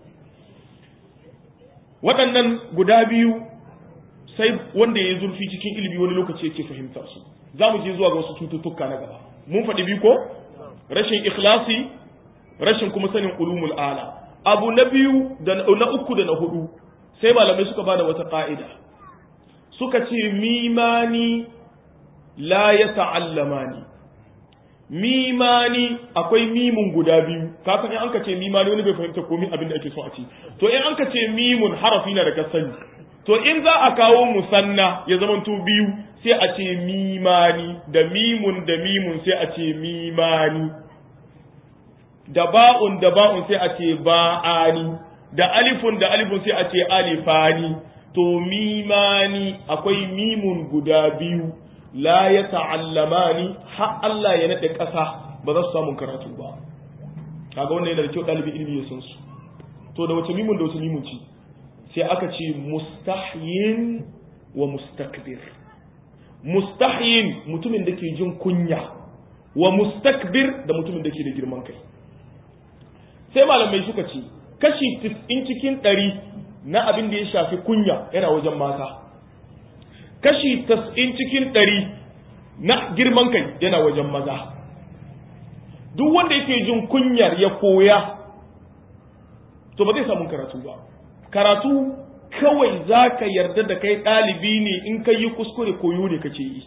waɗannan guda biyu sai wanda ya zurfi cikin ilimi wani lokaci yake fahimtar su za mu je zuwa ga wasu cututtuka na gaba mun faɗi biyu ko rashin ikhlasi rashin kuma sanin ulumul ala abu na biyu da na uku da na hudu sai malamai suka bada wata ka'ida suka ce mimani la ya ta'allamani mimani akwai mimun guda biyu kafin in an ka ce mimani wani bai fahimta komai abin da ake so a ce to in an ka ce mimun harafi na daga sani to in za a kawo musanna ya zamanto biyu sai a ce mimani da mimun da mimun sai a ce mimani da ba'un da ba'un sai a ce ba'ani da alifun da alifun sai a ce alifani to mimani akwai mimun guda biyu la ya ta'allamani har Allah ya nade ƙasa ba za su samu karatu ba kaga wannan yana da kyau ɗalibin ilimi ya san su to da wace mimun da wace mimun ci sai aka ce mustahyin wa mustakbir mustahyin mutumin da ke jin kunya wa mustakbir da mutumin da ke da girman kai sai malamai suka ce kashi 90 cikin ɗari na abin da ya shafi kunya yana wajen mata kashi 90 cikin ɗari na girman kai yana wajen maza duk wanda yake jin kunyar ya koya to ba zai samu karatu ba karatu kawai za ka yarda da kai ɗalibi ne in ka yi kuskure koyo ne kake yi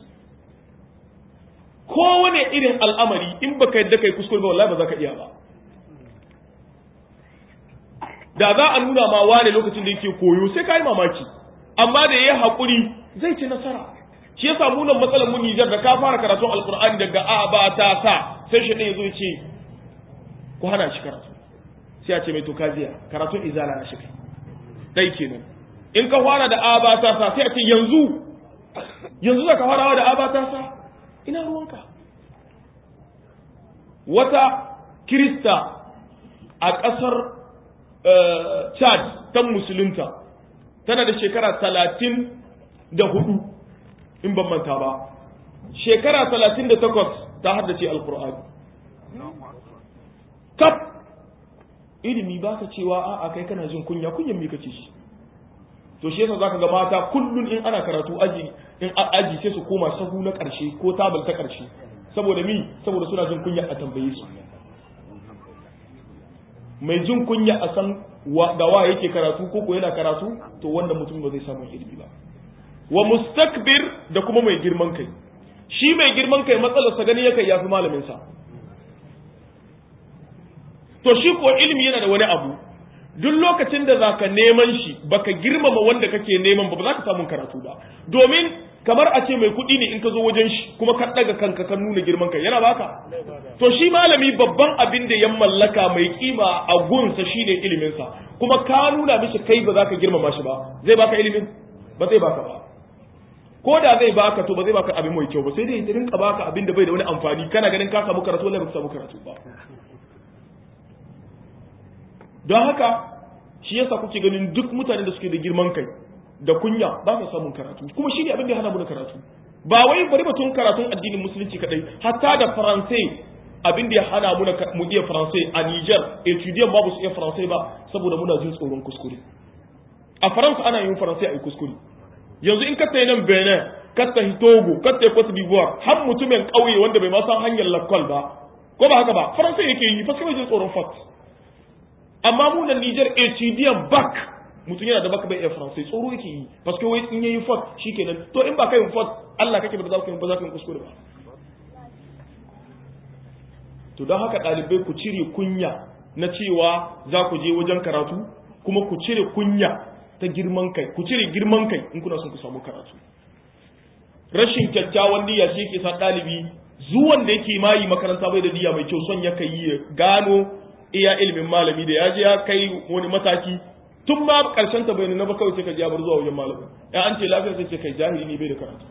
kowane irin al'amari in baka yadda kai kuskure ba wallahi ba za ka iya ba da za a nuna ma wane lokacin da yake koyo sai ka yi mamaki amma da ya yi haƙuri zai ci nasara shi yasa mu nan matsalar mu Nijar da ka fara karatun Alƙur'ani daga a ba ta sa sai shi ɗaya zo ya ce ku hana shi karatu sai a ce mai to kaziya karatun izala na shi kai dai kenan in ka fara da a ba ta sa sai a ce yanzu yanzu za ka farawa da a ba ta sa ina ruwanka wata kirista a ƙasar chad ta musulunta tana da shekara talatin da hudu in ban manta ba shekara talatin da takwas ta haddace alkur'ani kaf ilimi ba ka cewa a'a kai kana jin kunya kunyan me kace shi to shi yasa zaka ga mata kullun in ana karatu aji in aji sai su koma sahu na karshe ko tabal ta karshe saboda mi saboda suna jin kunya a tambaye su mai jin kunya a san da wa yake karatu ko ko yana karatu to wanda mutum ba zai samu ilimi ba wa mustakbir da kuma mai girman kai shi mai girman kai matsalarsa gani yake yafi malamin sa to shi ko ilimi yana da wani abu duk lokacin da zaka neman shi baka girmama wanda kake neman ba ba za ka samu karatu ba domin kamar a ce mai kuɗi ne in ka zo wajen shi kuma ka ɗaga kanka ka nuna girman kai yana baka to shi malami babban abin da ya mallaka mai kima a gunsa shine iliminsa kuma ka nuna mishi kai ba za ka girmama shi ba zai baka ilimin ba zai baka ba ko da zai baka to ba zai baka abin mai kyau ba sai dai ya rinka baka abin da bai da wani amfani kana ganin ka samu karatu wallahi ba ka samu karatu ba don haka shi yasa kuke ganin duk mutanen da suke da girman kai da kunya ba su samun karatu kuma shi ne abin da ya hana mu da karatu ba wai bari batun karatun addinin musulunci kadai hatta da faransai abin da ya hana mu mu iya faransai a Niger etudiant ba su iya faransai ba saboda muna jin tsoron kuskure a faransa ana yin faransai a yi kuskure yanzu in ka tayi nan Benin ka tayi Togo ka tayi Cote d'Ivoire har mutumin kauye wanda bai ma san hanyar lakwal ba ko ba haka ba faransa yake yi fa sai jin tsoron fat amma mu nan Niger HDM back mutum yana da baka bai iya faransai tsoro yake yi paske wai in yayi fat shikenan to in ba kai fat Allah kake ba za ku ba za ku kuskure ba to don haka ɗalibai ku cire kunya na cewa za ku je wajen karatu kuma ku cire kunya ta girman kai ku cire girman kai in kuna son ku samu karatu rashin kyakkyawan niyya shi yake sa ɗalibi zuwan da yake mayi makaranta bai da niyya mai kyau son ya kai ya gano iya ilimin malami da ya je ya kai wani mataki tun ma karshen ta bai na ba kawai sai ka ji bar zuwa wajen malamin ya an ce lafiya sai ce kai jahili ne bai da karatu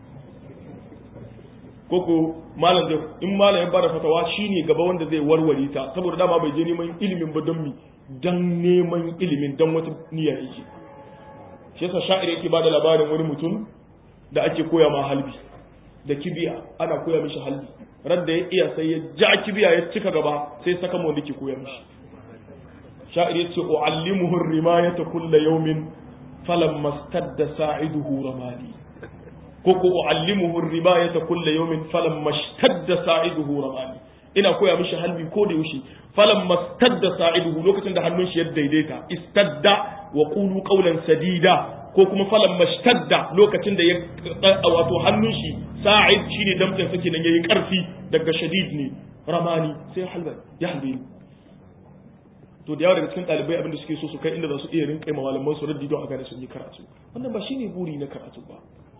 koko malam da in malam ya bada fatawa shine gaba wanda zai warware ta saboda dama bai je neman ilimin ba don mi dan neman ilimin dan wata niyya yake shi yasa sha'ir yake bada labarin wani mutum da ake koya ma halbi da kibiya ana koya mishi halbi ran da ya iya sai ya ja kibiya ya cika gaba sai saka mu wanda ke koya mishi sha'ir yace uallimuhu rimayata kulla yawmin falamma stadda sa'iduhu ramani koko uallimuhu ribayata kulla yawmin falamma stadda sa'iduhu ramani ina koya mishi halbi ko da yaushe falamma stadda sa'iduhu lokacin da hannun shi ya daidaita istadda wa qulu qawlan sadida ko kuma falan mashtadda lokacin da ya wato hannun shi sa'id shine damtsin sake nan yayi karfi daga shadid ne ramani sai halba ya halbe to da yawa daga cikin ɗalibai abinda suke so su kai inda za su iya rinƙa malaman su raddi don a gane sun yi karatu wannan ba shine buri na karatu ba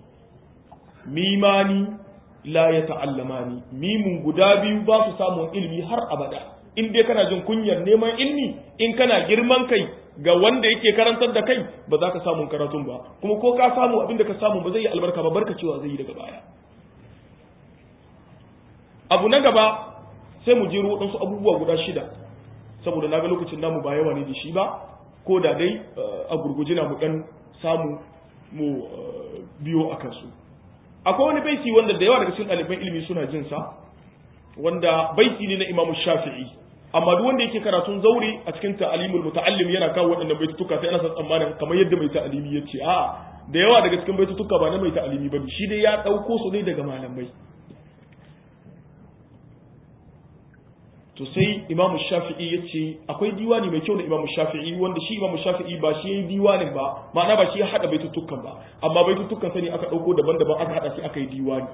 mimani la ya ta'allamani mimun guda biyu ba su samun ilimi har abada in dai kana jin kunyar neman ilmi in kana girman kai ga wanda yake karantar da kai ba za ka samu karatun ba kuma ko ka samu abin da ka samu ba zai yi albarka ba barka cewa zai yi daga baya abu na gaba sai mu jero waɗansu abubuwa guda shida saboda na ga lokacin namu ba yawa ne da shi ba ko da dai a gurguje na mu ɗan samu mu biyo a kansu akwai wani baiti wanda da yawa daga cikin ɗaliban ilimi suna jin sa wanda baiti ne na imamu shafi'i amma duk wanda yake karatun zauri a cikin ta'alimul muta'allim yana kawo waɗannan baitutuka sai ana san tsammanin kamar yadda mai ta'alimi ya ce a da yawa daga cikin baitutuka ba na mai ta'alimi bane shi dai ya ɗauko su ne daga malamai to sai imamu shafi'i ya ce akwai diwani mai kyau na imamu shafi'i wanda shi imamu shafi'i ba shi ya yi diwanin ba ma'ana ba shi ya haɗa baitutukan ba amma baitutukan sani aka ɗauko daban-daban aka haɗa shi aka yi diwani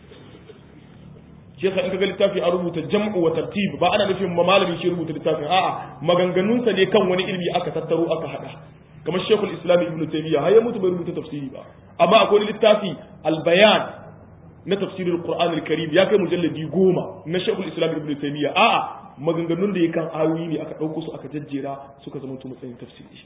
shi yasa in kaga littafi a rubuta jam'u wa tartib ba ana nufin malami shi rubuta littafin a'a maganganun sa ne kan wani ilmi aka tattaro aka hada kamar Sheikhul Islam Ibn Taymiyyah har ya mutu bai rubuta tafsiri ba amma akwai littafi al-bayan na tafsirul Qur'an al-Karim ya kai mujalladi goma na Sheikhul Islam Ibn Taymiyyah a'a maganganun da yakan ayoyi ne aka dauko su aka jajjera suka zama to matsayin tafsiri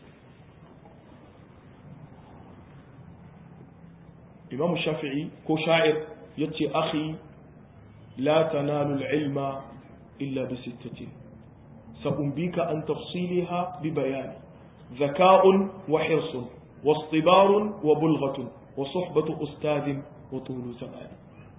Imam Shafi'i ko sha'ir yace akhi لا تنال العلم إلا بستة سأنبيك عن تفصيلها ببيان ذكاء وحرص واصطبار وبلغة وصحبة أستاذ وطول زمان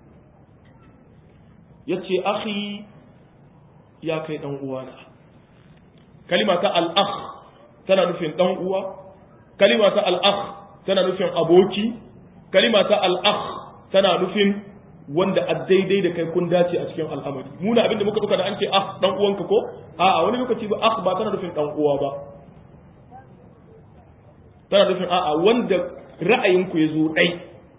يتي أخي يا كي أوانا كلمة الأخ تنا نفين أنقوى كلمة الأخ تنا نفين أبوكي كلمة الأخ تنا نفين wanda a daidai da kai kun dace a cikin al'amari muna abinda muka duka da an ce ah dan uwanka ko a'a wani lokaci ba ah ba tana nufin dan uwa ba tana nufin a'a wanda ra'ayinku ya zo dai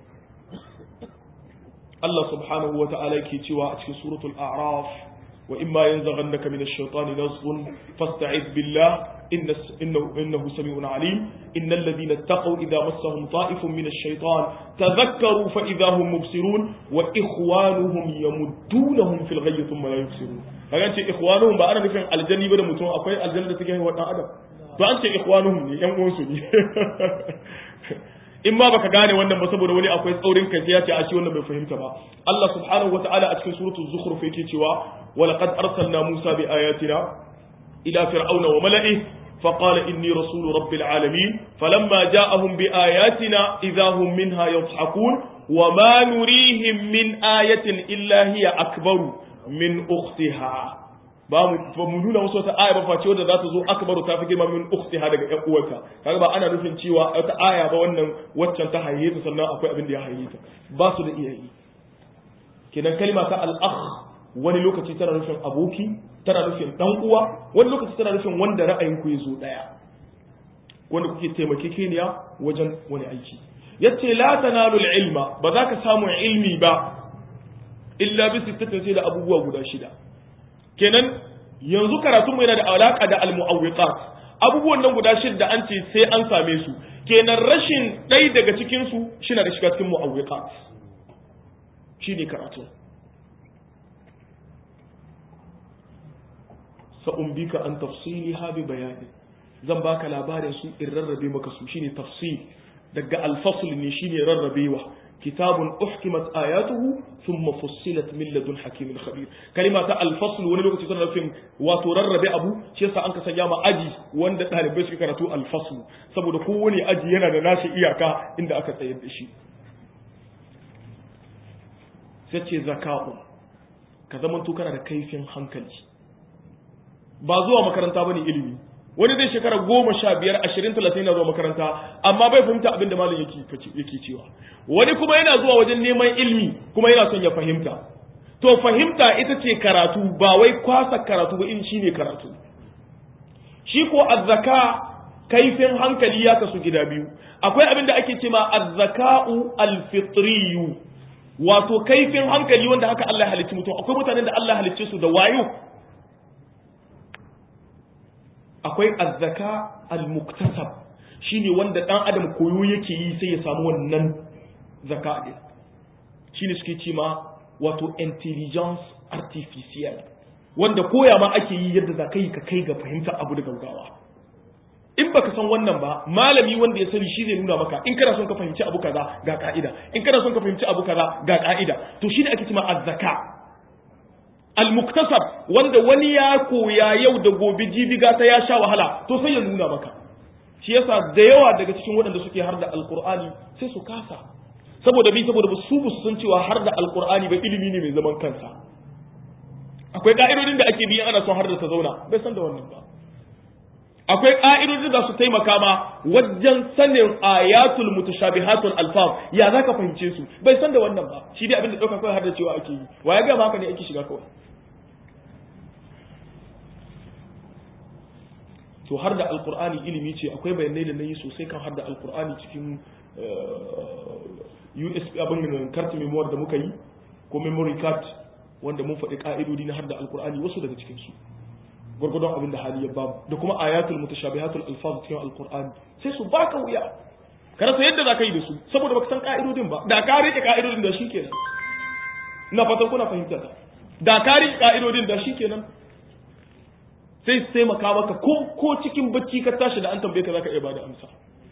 Allah subhanahu wa ta'ala yake cewa a cikin suratul a'raf wa imma yanzaghannaka min ash-shaytani nazghun fasta'id billah إنه, إنه سميع عليم إن الذين اتقوا إذا مسهم طائف من الشيطان تذكروا فإذا هم مبصرون وإخوانهم يمدونهم في الغي ثم لا يبصرون فأنت إخوانهم بأنا نفهم الجنة بدا متون أقوي الجنة تجاه وطن أدم فأنت إخوانهم يمونسوا in ma baka gane wannan ba saboda wani akwai tsaurin kai sai ya ce a shi wannan bai fahimta ba Allah subhanahu wataala a cikin suratul zukhruf yake cewa wa laqad arsalna Musa bi ayatina ila fir'auna wa mala'ihi فقال إني رسول رب العالمين فلما جاءهم بآياتنا إذا هم منها يضحكون وما نريهم من آية إلا هي أكبر من أختها ba mu nuna wasu wata aya ba face wadda za ta zo akbaru ta fi girma min ukhtiha daga ƴan uwarta kaga ba ana nufin cewa wata aya ba wannan waccan ta haihe ta sannan akwai abin da ya haihe ta ba su da iyayi kenan kalma ta al-akh wani lokaci tana nufin aboki tana nufin dan uwa wani lokaci tana nufin wanda ra'ayin ku ya zo daya wanda kuke taimakekeniya wajen wani aiki yace la tanalu ilma ba za ka samu ilmi ba illa bi sittatin sai da abubuwa guda shida kenan yanzu karatun mu yana da alaka da almu'awwiqat abubuwan nan guda shida an ce sai an same su kenan rashin ɗai daga cikin su shine da shiga cikin mu'awwiqat shine karatu sa'umbika an tafsiliha bi bayani zan baka labarin su in rarrabe maka su shine tafsil daga alfasl ne shine rarrabewa kitabun uhkimat ayatuhu thumma fussilat min ladun hakimin khabir kalima ta alfasl wani lokaci tana nufin wato rarrabe abu shi yasa an ka sanya ma aji wanda dalibai suke karatu alfasl saboda kowane aji yana da nashi iyaka inda aka tsayar da shi sai ce zaka'u ka zamanto kana da kaifin hankali ba zuwa makaranta bane ilimi wani zai shekara goma sha biyar ashirin talatin na zuwa makaranta amma bai fahimta abin da malam yake cewa wani kuma yana zuwa wajen neman ilimi kuma yana son ya fahimta to fahimta ita ce karatu ba wai kwasa karatu ba in shine karatu shi ko azzaka kaifin hankali ya kasu gida biyu akwai abin da ake cewa azzaka'u alfitriyu wato kaifin hankali wanda haka Allah ya halicci mutum akwai mutanen da Allah ya halicce su da wayo akwai azzaka al-muktasab shine wanda dan adam koyo yake yi sai ya samu wannan zaka din shine suke ce ma wato intelligence artificial wanda koya ma ake yi yadda za ka yi ka kai ga fahimta abu da gaugawa in baka san wannan ba malami wanda ya sani shi zai nuna maka in kana son ka fahimci abu kaza ga ka'ida in kana son ka fahimci abu kaza ga ka'ida to shine ake cewa azzaka al-muktasab wanda wani ya koya yau da gobe jibiga ta ya sha wahala to sai ya nuna maka shi yasa da yawa daga cikin waɗanda suke har da alqur'ani sai su kasa saboda bi saboda su bu san cewa har da alqur'ani ba ilimi ne mai zaman kansa akwai ka'idodin da ake bi ana son har da ta zauna bai san da wannan ba akwai ka'idodin da su taimaka ma wajen sanin ayatul mutashabihatul alfaz ya zaka fahimce su bai san da wannan ba shi dai abin da dauka kawai har da cewa ake yi wa ya ga maka ne ake shiga kawai to har da alkur'ani ilimi ce akwai bayanai da na yi sosai kan har da alkur'ani cikin usb abin kartu memoir da muka yi ko memory card wanda mun faɗi ƙa'idodi na har da alkur'ani wasu daga cikinsu gwargwadon abin da hali ya babu da kuma ayatul mutashabihatul alfaz cikin alkur'ani sai su baka wuya ka rasa yadda za ka yi da su saboda baka san ƙa'idodin ba da ka rike ƙa'idodin da shi kenan ina fatan kuna fahimta da ka rike ƙa'idodin da shi kenan sai su taimaka maka ko ko cikin bacci ka tashi da an tambaye ka zaka iya bada amsa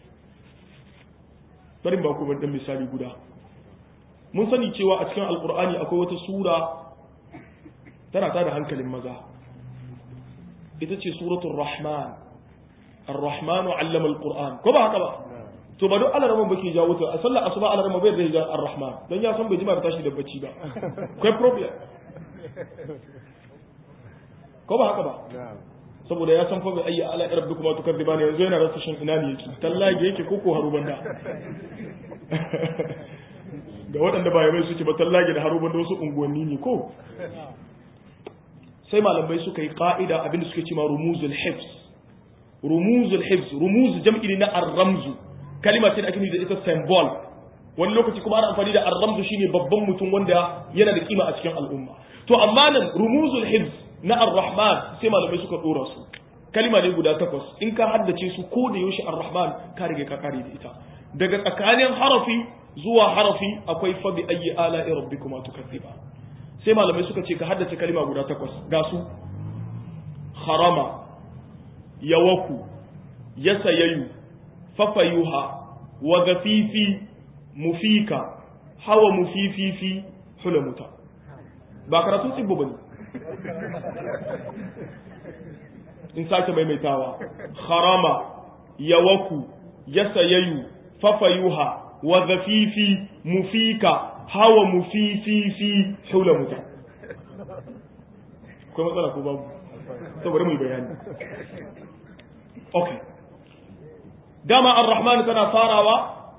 bari ba ku dan misali guda mun sani cewa a cikin alkur'ani akwai wata sura tana ta da hankalin maza ita ce suratul rahman ar-rahman 'allama al-qur'an ko ba haka ba to ba duk alarama bake jawo ta a sallar asuba alarama bai da ar-rahman dan ya san bai jima da tashi da bacci ba akwai problem ko ba haka ba saboda ya san fa bai ayya ala rabbi kuma tukadiba ne yanzu yana rasa shin ina ne yake tallage yake ko ko haruban da ga waɗanda ba mai suke ba tallage da haruban da wasu unguwanni ne ko sai malamai suka yi ka'ida abinda suke cewa rumuzul hifz rumuzul hifz rumuz jam'i ne na ar-ramzu kalima ce da ake nufi da ita symbol wani lokaci kuma ana amfani da ar-ramzu shine babban mutum wanda yana da kima a cikin al'umma to amma nan rumuzul hifz na ar-rahman sai malamai suka dora su kalima ne guda takwas in ka haddace su ko da yaushe ar-rahman ka rige ka kare da ita daga tsakanin harafi zuwa harafi akwai fa bi ayyi ala'i rabbikuma tukazziba sai malamai suka ce ka haddace kalima guda takwas ga su harama yawaku yasayayu fafayuha wa gafifi mufika hawa mufififi hulamuta ba karatun tsibbo bane in sake maimaitawa harama yawaku yasayayu fafayuha wa gafifi mufika hawa mufififi haula muta akwai matsala ko babu saboda mu bayani okay dama ar-rahman tana farawa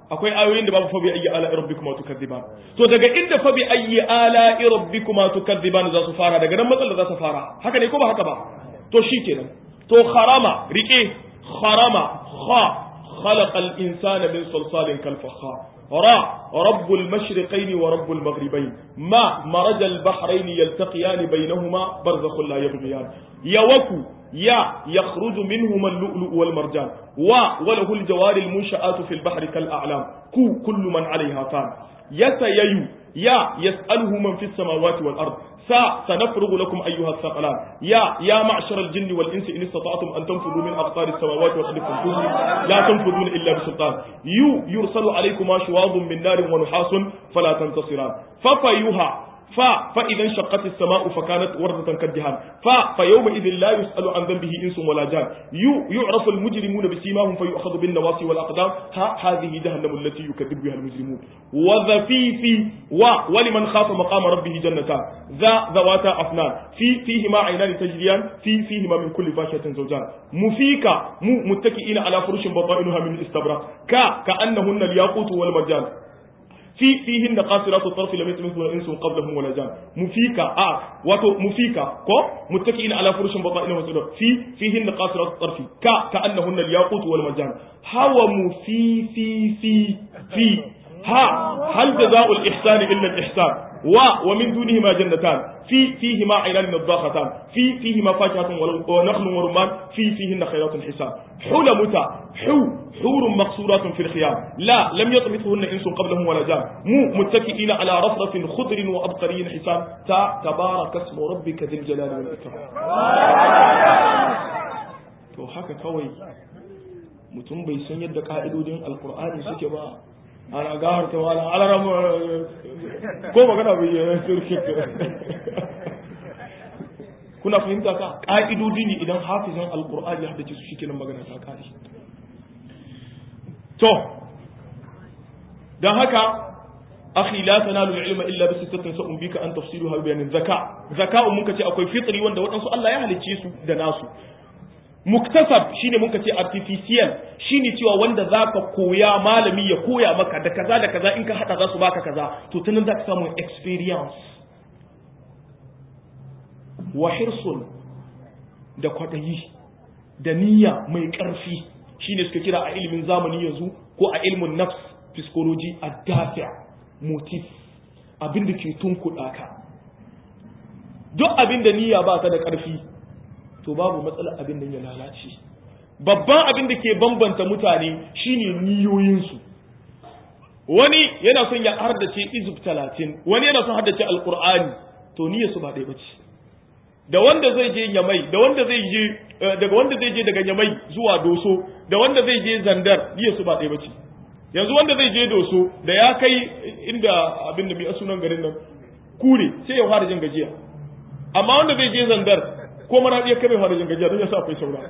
akwai ayoyin da babu fa bi ayyi ala rabbikuma tukadziban to daga inda fa bi ayyi ala rabbikuma tukadziban za su fara daga nan matsalar za su fara haka ne ko ba haka ba to shikenan to kharama rike kharama kha خلق الإنسان من صلصال كالفخار را رب المشرقين ورب المغربين ما مرج البحرين يلتقيان بينهما برزخ لا يبغيان يوكو يا يخرج منهما اللؤلؤ والمرجان و وله الجوار المنشآت في البحر كالأعلام كو كل من عليها فان يسييو يا يسأله من في السماوات والأرض سا سنفرغ لكم أيها الثقلان يا يا معشر الجن والإنس إن استطعتم أن تنفذوا من أقطار السماوات والأرض فانفذوا لا تنفذون إلا بسلطان يو يرسل عليكما شواظ من نار ونحاس فلا تنتصران ففيها ف فإذا انشقت السماء فكانت وردة كالدهان ف فيومئذ لا يسأل عن ذنبه إنس ولا جان يو يعرف المجرمون بسيماهم فيؤخذ بالنواصي والأقدام ها هذه جهنم التي يكذب بها المجرمون وذفيف و ولمن خاف مقام ربه جنتان ذا ذواتا أفنان في فيهما عينان تجريان في فيهما من كل فاكهة زوجان مفيكا مو متكئين على فرش بطائنها من استبرق كا كأنهن الياقوت والمرجان في فيهن قاصرات الطرف لم يتمثل انس قبلهم ولا جان مفيكا اه واتو مفيكا كو متكئين على فرش بطائن وسدر في فيهن قاصرات الطرف كا كانهن الياقوت والمرجان هو مفي في في في ها هل جزاء الاحسان الا الاحسان و ومن دونهما جنتان في فيهما عينان نضاختان في فيهما فاكهة ونخل ورمان في فيهن خيرات حسان حلمتا حو حور مقصورات في الخيام لا لم يطمثهن انس قبلهم ولا جان مو متكئين على رفرف خضر وابقري حسان تا تبارك اسم ربك ذي الجلال والاكرام to haka kawai mutum bai san yadda ka'idodin alkur'ani suke ba ana gawar ta wala alaram ko magana bai yi turki kuna fahimta ka ka'idodi ne idan hafizan alkur'ani ya haddace su shikenan magana ta kare to dan haka akhi la tanalu ilma illa bi sittatin sa'un bika an tafsiruha bi bayanin zaka zaka'u mun kace akwai fitri wanda wadansu Allah ya halicce su da nasu muktasab shine mun ce artificial shine cewa wanda zaka koya malami ya koya maka da kaza da kaza in ka hada za su baka kaza to tunan zaka samu experience wa hirsun da kwadayi da niyya mai karfi shine suka kira a ilimin zamani yanzu ko a ilmin nafs psychology ad-dafi' motif abin da ke tunkuɗa ka duk abin da niyya ba ta da ƙarfi to babu matsalar abin da ya lalace babban abin da ke bambanta mutane shine niyoyinsu wani yana son ya hardace izub talatin wani yana son haddace alkur'ani to niyyarsu ba ɗaya bace da wanda zai je yamai da wanda zai je daga wanda zai je daga yamai zuwa doso da wanda zai je zandar niyyarsu ba ɗaya bace yanzu wanda zai je doso da ya kai inda abin da mai sunan garin nan kure sai ya fara jin gajiya amma wanda zai je zandar ko mana iya kame fara jin gajiya don ya sa akwai saura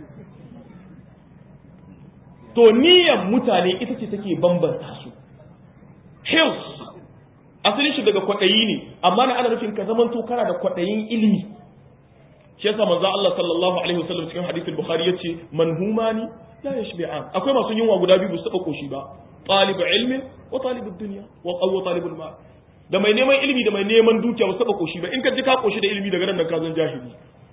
to niyyar mutane ita ce take bambanta su hills asalin shi daga kwaɗayi ne amma na ana nufin ka zamanto kana da kwaɗayin ilimi shi yasa manzo Allah sallallahu alaihi wasallam cikin hadithul bukhari yace manhumani la yashbi'an akwai masu yunwa guda biyu ba su taba koshi ba talib ilmi wa talib dunya wa qaw talib al da mai neman ilimi da mai neman dukiya ba su taba koshi ba in ka ji ka koshi da ilimi daga nan ka zan jahili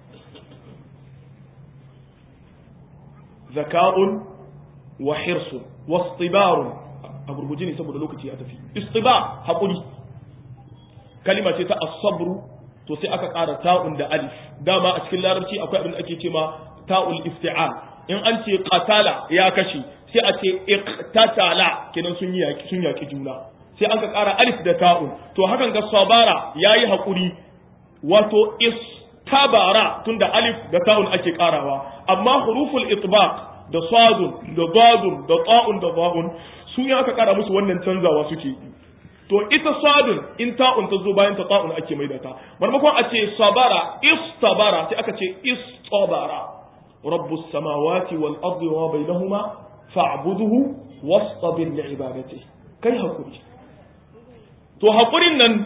zaka'un wa hirsun wa istibarun a gurguje ne saboda lokaci ya tafi istiba hakuri kalima ce ta as-sabru to sai aka ƙara ta'un da alif dama a cikin larabci akwai abin da ake cewa ta'ul isti'al in an ce qatala ya kashe sai a ce iqtatala kenan sun yaki sun yaki juna sai an ka ƙara alif da ta'un to hakan ga sabara yayi hakuri wato istabara tunda alif da ta'un ake ƙarawa amma huruful itbaq da sadun da dadun da ta'un da ba'un su ya aka ƙara musu wannan canzawa suke to ita sadun in ta'un ta zo bayan ta ta'un ake maida ta maimakon a ce sabara istabara sai aka ce istabara rabbus samawati wal ardi wa bainahuma fa'budhu wastabir li ibadati kai hakuri to hakurin nan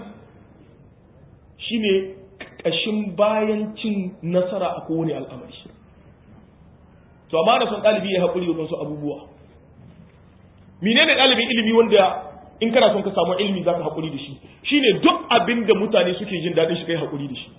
shine kashin bayan cin nasara a kowane al'amari to amma da son ɗalibi ya hakuri da wasu abubuwa menene ɗalibin ilimi wanda in kana son ka samu ilimi zaka hakuri da shi shine duk abin da mutane suke jin daɗin shi kai hakuri da shi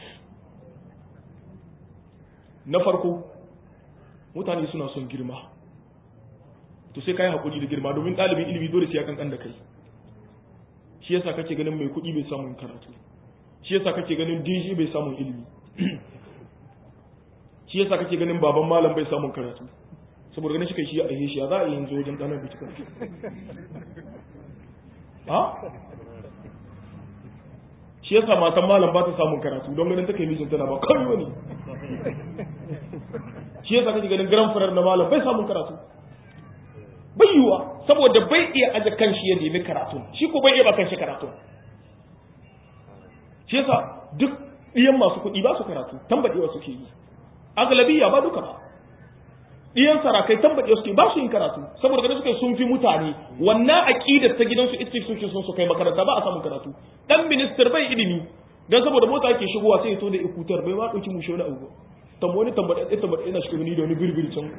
na farko mutane suna son girma to sai kai hakuri da girma domin ɗalibin ilimi dole sai ya kankan da kai shi yasa kake ganin mai kuɗi bai samun karatu shi yasa kake ganin DJ bai samun ilimi shi yasa kake ganin baban malam bai samun karatu saboda ganin shi kai shi ya aihe shi ya za a yi yanzu wajen ɗanar bai karatu ha shi yasa matan malam ba ta samun karatu don ganin take mijin tana ba kawai wani shi yasa kake ganin garan farar na malam bai samun karatu bai yiwa saboda bai iya aje kanshi ya nemi karatu shi ko bai iya ba kanshi karatu shi yasa duk ɗiyan masu kuɗi ba su karatu tambadewa suke yi agalabiya ba duka ba ɗiyan sarakai tambadewa suke ba su yin karatu saboda ganin suke sun fi mutane wannan aqidar ta gidansu ita suke son su kai makaranta ba a samun karatu dan minister bai ilimi dan saboda mota yake shigowa sai ya to da ikutar bai ma dauki mushe wani abu tambo wani tambada ɗaya tambada ina shiga ni da wani birbiri can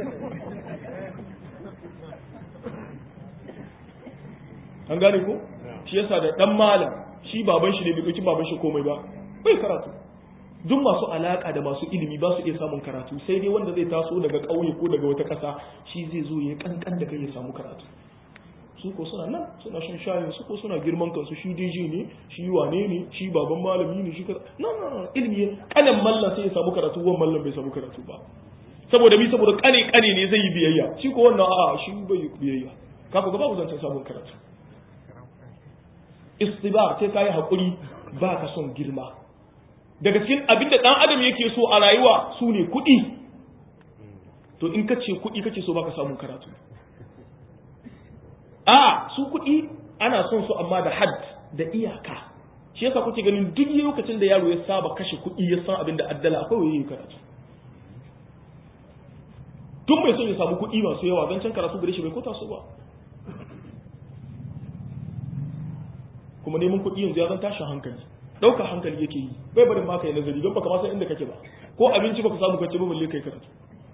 an gane ko shi yasa da dan malam shi baban shi ne bai dauki baban shi komai ba bai karatu duk masu alaka da masu ilimi ba su iya samun karatu sai dai wanda zai taso daga ƙauye ko daga wata ƙasa shi zai zo ya kankan da kai ya samu karatu su ko suna nan suna shan shayin su ko suna girman kansu shi DJ ne shi wane ne shi baban malami ne shi kaza no no no ilimi kanan mallan sai ya samu karatu wan mallan bai samu karatu ba saboda mi saboda kane kane ne zai yi biyayya shi ko wannan a'a shi bai biyayya kafa ga babu zancen samun karatu istibar sai kai hakuri ba ka son girma daga cikin abin da dan adam yake so a rayuwa su ne kuɗi to in ka ce kuɗi kake so baka samun karatu a su kuɗi ana son su amma da had da iyaka shi yasa kuke ganin duk lokacin da yaro ya saba kashe kuɗi ya san abin da addala akwai waye karatu tun mai son ya samu kuɗi masu yawa don can karatu gare shi bai kota su ba kuma neman kuɗi yanzu ya zan tashin hankali ɗaukar hankali yake yi bai barin maka yi nazari don baka ma san inda kake ba ko abinci baka samu kace ba balle kai karatu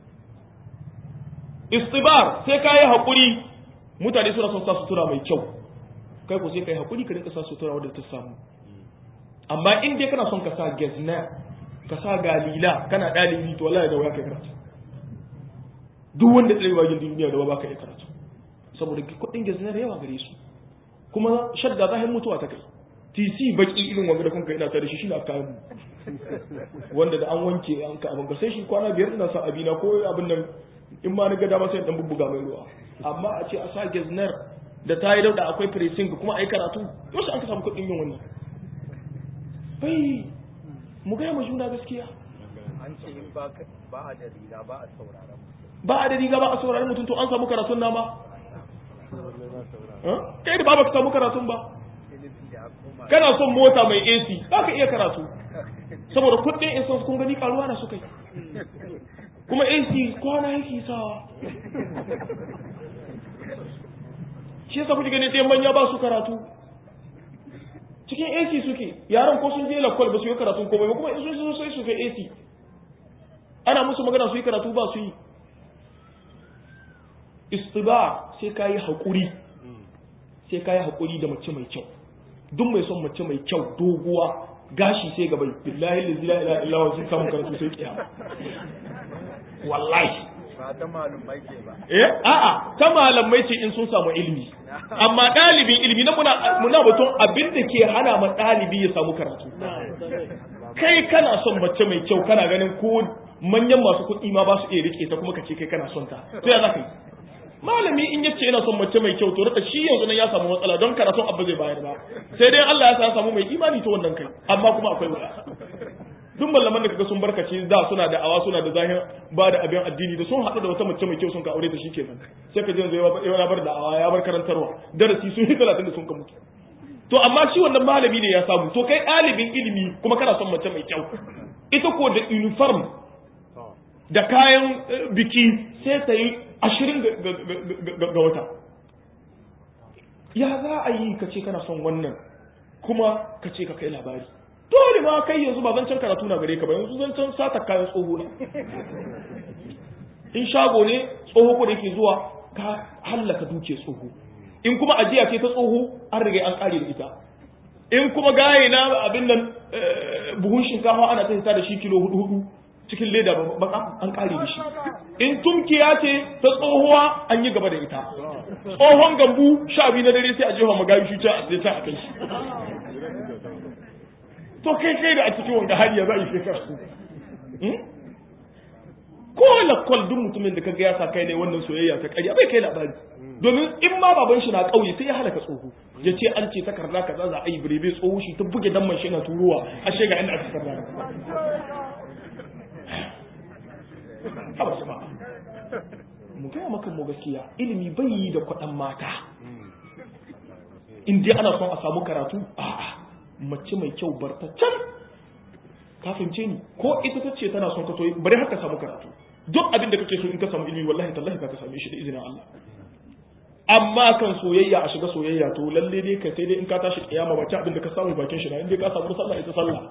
istibar sai ka yi haƙuri mutane suna son sa sutura mai kyau kai ko sai ka yi haƙuri ka rinka sa sutura wadda ta samu amma in dai kana son ka sa gezna ka sa galila kana ɗalibi to wallahi da waya kai karatu duk wanda tsaye bagin duniya da ba ka yi karatu saboda kuɗin gezna da yawa gare su kuma shadda zahin mutuwa ta kai tc baki irin wanga da kun kai ina tare shi shine aka mu wanda da an wanke an ka abin ka sai shi kwana biyar ina sa abina ko abin nan in ma ni ga dama sai dan bubbuga mai ruwa amma a ce a sa gezner da ta yi dauda akwai pressing kuma a yi karatu yau an ka samu kuɗin yin wannan bai mu gaya ma juna gaskiya an ce in ba a da riga ba a sauraron ba a da riga ba a sauraron mutum to an samu karatun nama kai da ba ka samu karatun ba kana son mota mai AC ba ka iya karatu saboda kuɗin insan kun gani karuwa na suka yi kuma AC kwana yake sawa shi yasa kuke gani sai manya ba su karatu cikin AC suke yaran ko sun je lakwal ba su yi karatun komai ba kuma in sun so sai su kai AC ana musu magana su yi karatu ba su yi istiba sai ka yi haƙuri sai ka yi haƙuri da mace mai kyau duk mai son mace mai kyau doguwa gashi sai gaba billahi la ilaha illa huwa sun samu karatu sai kiyama wallahi ba ta malumai ke ba eh a'a ta malamai ce in sun samu ilimi amma ɗalibin ilimi na muna muna batun abin da ke hana ma ɗalibi ya samu karatu kai kana son mace mai kyau kana ganin ko manyan masu kuɗi ma ba su iya rike ta kuma ka ce kai kana son ta to ya za ka yi malami in yace yana son mace mai kyau to rika shi yanzu nan ya samu matsala don karatun abu zai bayar ba sai dai Allah ya sa ya samu mai imani ta wannan kai amma kuma akwai wuya duk malaman da kaga sun barkace da suna da awa suna da zahir ba da abin addini da sun haɗu da wata mace mai kyau sun ka aure ta shikenan sai ka je yanzu ya bar da awa ya bar karantarwa darasi sun yi talatin da sun ka mutu to amma shi wannan malami ne ya samu to kai ɗalibin ilimi kuma kana son mace mai kyau ita ko da uniform da kayan biki sai ta yi ashirin ga wata ya za a yi ka ce kana son wannan kuma ka ce ka kai labari dole ma kai yanzu ba zancen karatu na gare ka ba yanzu zancen sata kayan tsoho na in shago ne tsoho ko da yake zuwa ka hallaka duke tsoho in kuma ajiya ce ta tsoho an riga an kare da ita in kuma gaye na abin nan buhun shinkafa ana ta hita da shi kilo hudu hudu cikin leda baka an kare da shi in tumkiya ce ta tsohuwa an yi gaba da ita tsohon gambu sha biyu na dare sai a jefa magayi shi can a tsaye can a kai shi to kai kai da a cikin wanga hali ya za a yi shekara ko lakwal duk mutumin da kaga ya sa kai ne wannan soyayya ta ƙarya bai kai labari domin in ma baban shi na ƙauye sai ya halaka tsoho ya ce an ce takarda kaza za a yi birebe tsoho shi ta buge dan shi na turuwa a shega inda aka takarda haba jama'a mu gaya maka mu gaskiya ilimi bai yi da kwaɗan mata in dai ana son a samu karatu a'a mace mai kyau bar ta can ka fahimce ni ko ita ta ce tana son ka so bari har ka samu karatu duk abin da kake so in ka samu ilimi wallahi tallahi ka same shi da izinin Allah amma kan soyayya a shiga soyayya to lalle dai kai sai dai in ka tashi kiyama ba ta abin da ka samu bakin shi na in dai ka samu sallah ita sallah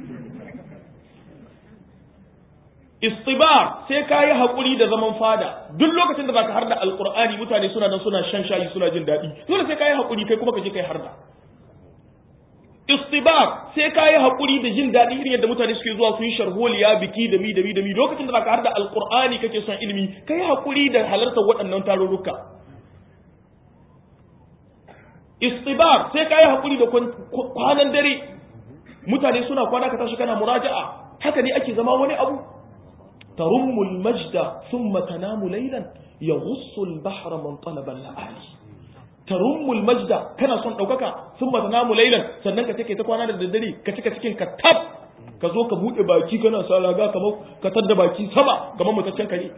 istibar sai ka yi haƙuri da zaman fada duk lokacin da baka harda alƙur'ani mutane suna nan suna shan shayi suna jin daɗi dole sai ka yi haƙuri kai kuma ka je kai harda istibar sai ka yi haƙuri da jin daɗi irin yadda mutane suke zuwa su yi sharholiya biki da mi da mi da mi lokacin da baka harda alƙur'ani kake son ilimi ka yi haƙuri da halartar waɗannan tarurruka istibar sai ka yi haƙuri da kwanan dare mutane suna kwana ka tashi kana muraja'a haka ne ake zama wani abu ترم المجد ثم تنام ليلا يغص البحر من طلب اللآلي ترم المجد كان son daukaka ثم تنام ليلا sannan ka take ta kwana da daddare ka cika cikin ka tab ka zo ka bude baki kana sa raga kamar ka tadda baki sama kamar mutaccen kare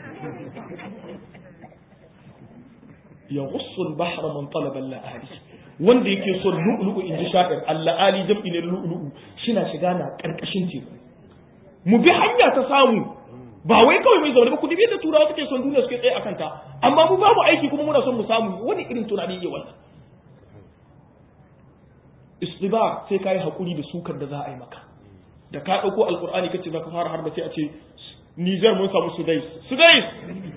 يغص البحر من طلب اللآلي wanda yake son lu'lu'u in ji sha'ir alla'ali jam'i ne lu'lu'u shina shiga na karkashin teku mu bi hanya ta samu ba wai kawai mai zaune ba ku dibi da turawa suke son duniya suke tsaye akan ta amma mu babu aiki kuma muna son mu samu wani irin tunani ne wannan istiba sai kai hakuri da sukar da za a yi maka da ka dauko alqur'ani kace zaka fara har da sai a ce Niger mun samu Sudais Sudais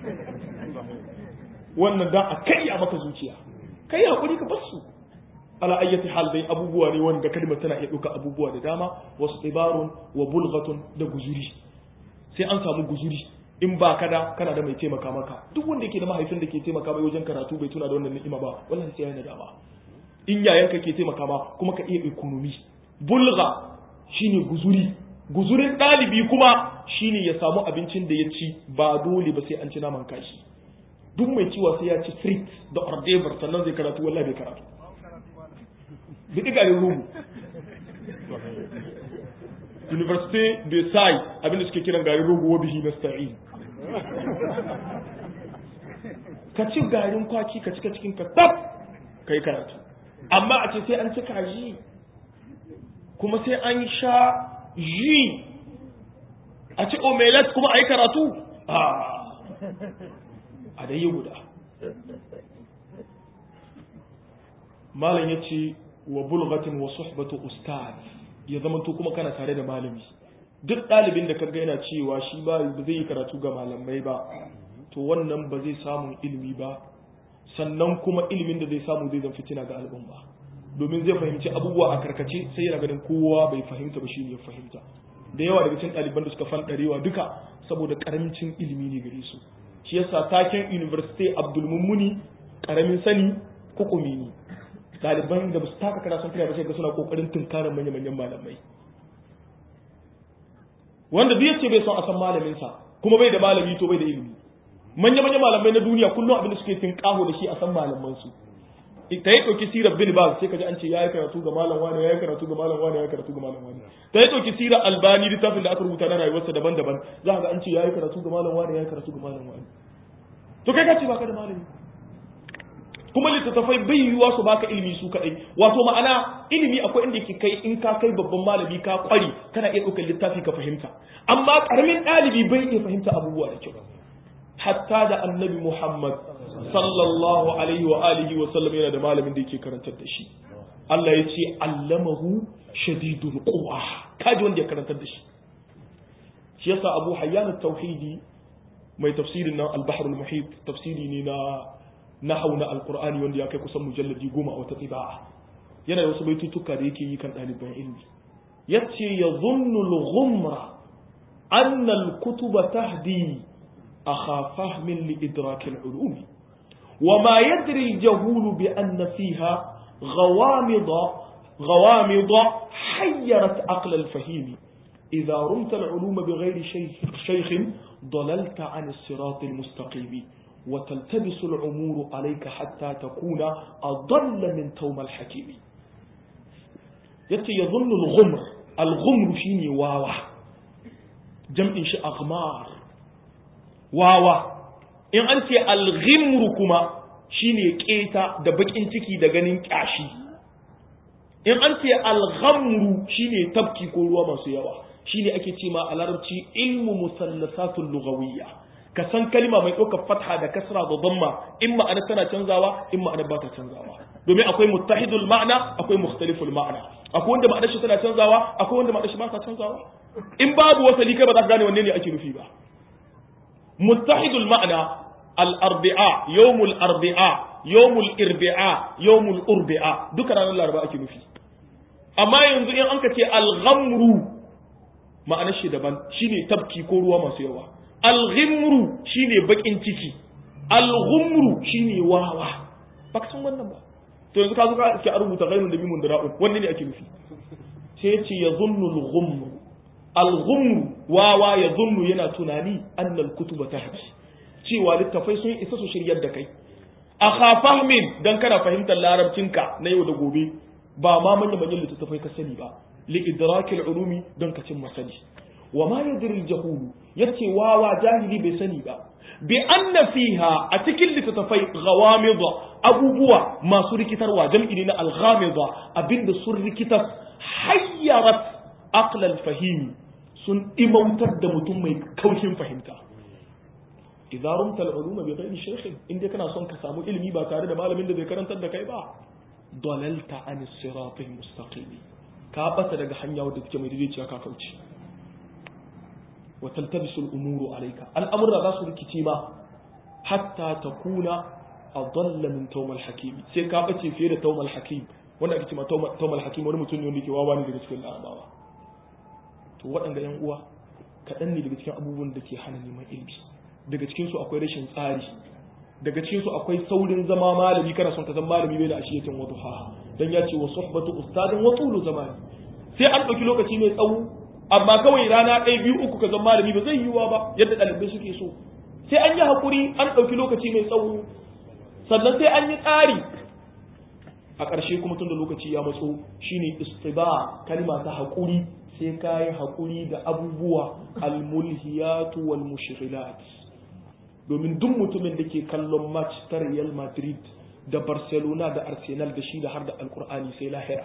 wannan da a kai a maka zuciya kai hakuri ka bar su ala ayyati hal dai abubuwa ne wanda kalmar tana iya ɗauka abubuwa da dama wasu ibarun wa bulghatun da guzuri sai an samu guzuri in ba kada kana da mai taimaka maka duk wanda yake da mahaifin da ke taimaka mai wajen karatu bai tuna da wannan ni'ima ba wallahi sai yana dama in yayanka ke taimaka ma kuma ka iya economy bulga shine guzuri guzurin ɗalibi kuma shine ya samu abincin da ya ci ba dole ba sai an ci naman kashi duk mai ciwa sai ya ci frit da ordever sannan zai karatu wallahi bai karatu bi garin rumu université de sai abinda suke kiran garin rogo wa bihi nasta'in ka ci garin kwaki ka cika cikin ka tab kai karatu amma a ce sai an ci kaji kuma sai an sha ji a ci omelet kuma a yi karatu a da yi guda malam ya ce wa bulgatin wa suhbatu ustaz ya zama to kuma kana tare da malami duk ɗalibin da kaga yana cewa shi ba zai yi karatu ga malamai ba to wannan ba zai samu ilimi ba sannan kuma ilimin da zai samu zai zan fitina ga al'umma domin zai fahimci abubuwa a karkace sai yana ganin kowa bai fahimta ba shi ne ya fahimta da yawa daga cikin ɗaliban da suka fanɗarewa duka saboda ƙarancin ilimi ne gare su shi yasa taken university abdul mummuni ƙaramin sani kukumi ne ɗaliban da ba su taka kara sun kira ba sai ga suna kokarin tunkarar manya-manyan malamai wanda duk yace bai son a san malamin sa kuma bai da malami to bai da ilimi manya-manyan malamai na duniya kullum abin da suke tinkaho da shi a san malaman su ta yi ɗauki sirar bin baz sai ka ji an ce ya yi karatu ga malam wani ya yi karatu ga malam wani ya yi karatu ga malam wani ta yi ɗauki sirar albani littafin da aka rubuta na rayuwarsa daban-daban za ga an ce ya yi karatu ga malam wani ya yi karatu ga malam wani to kai ka ce baka da malami kuma littattafai bai yiwuwa su baka ilimi su kadai wato ma'ana ilimi akwai inda ke kai in ka kai babban malami ka kwari kana iya ɗaukar littafi ka fahimta amma karamin ɗalibi bai iya fahimta abubuwa da kyau hatta da annabi muhammad sallallahu alaihi wa alihi wa sallam yana da malamin da yake karantar da shi Allah ya ce allamahu shadidul quwa kaji wanda ya karantar da shi shi yasa abu hayyan tauhidi mai tafsirin nan al-bahr al-muhit tafsiri ne na nahau na alqur'ani wanda ya kai kusan mujalladi goma a wata tiba'a yana da wasu baitutuka da yake yi kan ɗaliban ilmi yace yadhunnu al-ghumra anna al-kutuba tahdi akha fahmin li idrak al-ulum وما يدري الجهول بأن فيها غوامض غوامض حيرت عقل الفهيم إذا رمت العلوم بغير شيخ, شيخ ضللت عن الصراط المستقيم وتلتبس الأمور عليك حتى تكون أضل من توم الحكيم يتي يظن الغمر الغمر شيني واوا جمع شي أغمار واوا in an ce alghimru kuma shine keta da bakin ciki da ganin kyashi in an ce alghamru shine tabki ko ruwa masu yawa shine ake ce ma a larabci ilmu musallasatul lughawiyya ka san kalma mai ɗaukar fatha da kasra da dhamma in ma'ana tana canzawa in ma'ana ba ta canzawa domin akwai muttahidul ma'ana akwai mukhtaliful ma'ana akwai wanda ma'anar shi tana canzawa akwai wanda ma'anar shi ba ta canzawa in babu wasali kai ba za ka gane wanne ne ake nufi ba متحد المعنى الأربعاء يوم الأربعاء يوم الإربعاء يوم الأربعاء duka ranar laraba ake nufi amma yanzu in an ka ce alghamru ma'anar shi daban shine tabki ko ruwa masu yawa alghimru shine bakin ciki alghumru shine wawa ba ka san wannan ba to yanzu ka zo ka ke rubuta ghairun da mimun da ra'un wanne ne ake nufi sai ya ce yazunnu alghumru alghumru wawa ya zunnu yana tunani annal kutuba tahdi cewa littafai sun isa su shiryar da kai a khafahmin dan kana fahimtar larabcinka na yau da gobe ba ma manyan manyan littattafai ka sani ba li idrakil ulumi don ka cin masani wa ma yadri jahulu yace wawa jahili bai sani ba bi anna fiha a cikin littattafai ghawamid abubuwa masu rikitarwa jam'i ne na al-ghamida abinda sun rikitar hayyarat aql al-fahimi sun imautar da mutum mai kaushin fahimta idza rumta al-uluma bi ghairi shaykh in dai kana son ka samu ilimi ba tare da malamin da zai karantar da kai ba dalalta an sirat al-mustaqim ka bata daga hanya wadda take mai daidaiciya ka kauce wa taltabisu al-umuru alayka al-amra za su rikici ma hatta takuna adalla min tawm al-hakim sai ka bace fiye da tawm al-hakim wanda ake cewa tawm al-hakim wani mutum ne wanda ke wawa ne daga cikin larabawa to waɗanda ‘yan uwa kaɗan ne daga cikin abubuwan da ke hana neman ilimi daga cikinsu akwai rashin tsari daga cikinsu akwai saurin zama malami kana son ka zama malami bai da ashiyatin wa duha dan ya ce wa suhbatu ustadin wa tulu zamani sai an ɗauki lokaci mai tsawo amma kawai rana ɗaya biyu uku ka zama malami ba zai yiwuwa ba yadda ɗalibai suke so sai an yi haƙuri an ɗauki lokaci mai tsawo sannan sai an yi tsari a ƙarshe kuma tun da lokaci ya matso shine istiba kalma ta haƙuri sai ka yi haƙuri da abubuwa almulhiyatu wal mushghilat domin duk mutumin da ke kallon match ta Real Madrid da Barcelona da Arsenal da shi da har da Alkur'ani sai lahira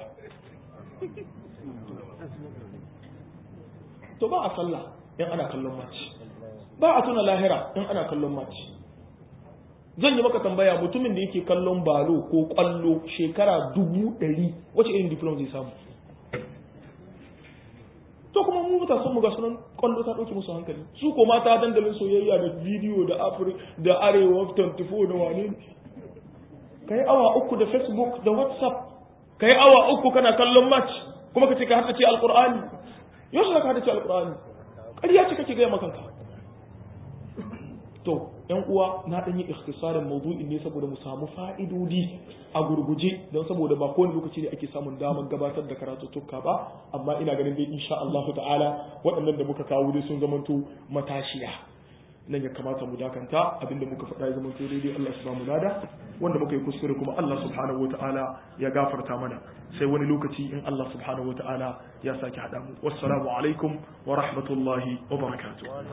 to ba a sallah in ana kallon match ba a tuna lahira in ana kallon match zan yi maka tambaya mutumin da yake kallon balo ko kwallo shekara dubu ɗari wace irin diploma zai samu to kuma mu matasan mu ga sunan kwallo ta dauke musu hankali su ko mata dandalin soyayya da bidiyo da afri da arewa 24 da wane kai awa uku da facebook da whatsapp kai awa uku kana kallon match kuma kace ka haddace alqur'ani yau sai ka haddace alqur'ani ƙarya ce kake ga makanka to yan uwa na dan yi ikhtisarin mawdu'in ne saboda mu samu fa'idodi a gurguje don saboda ba kowane lokaci ne ake samun damar gabatar da karatuttuka ba amma ina ganin dai insha Allah ta'ala waɗannan da muka kawo dai sun zamanto matashiya nan ya kamata mu dakanta abinda muka faɗa ya zamanto daidai Allah su ba mu lada wanda muka yi kuskure kuma Allah subhanahu ta'ala ya gafarta mana sai wani lokaci in Allah subhanahu ta'ala ya sake haɗa mu wassalamu alaikum wa rahmatullahi wa barakatuh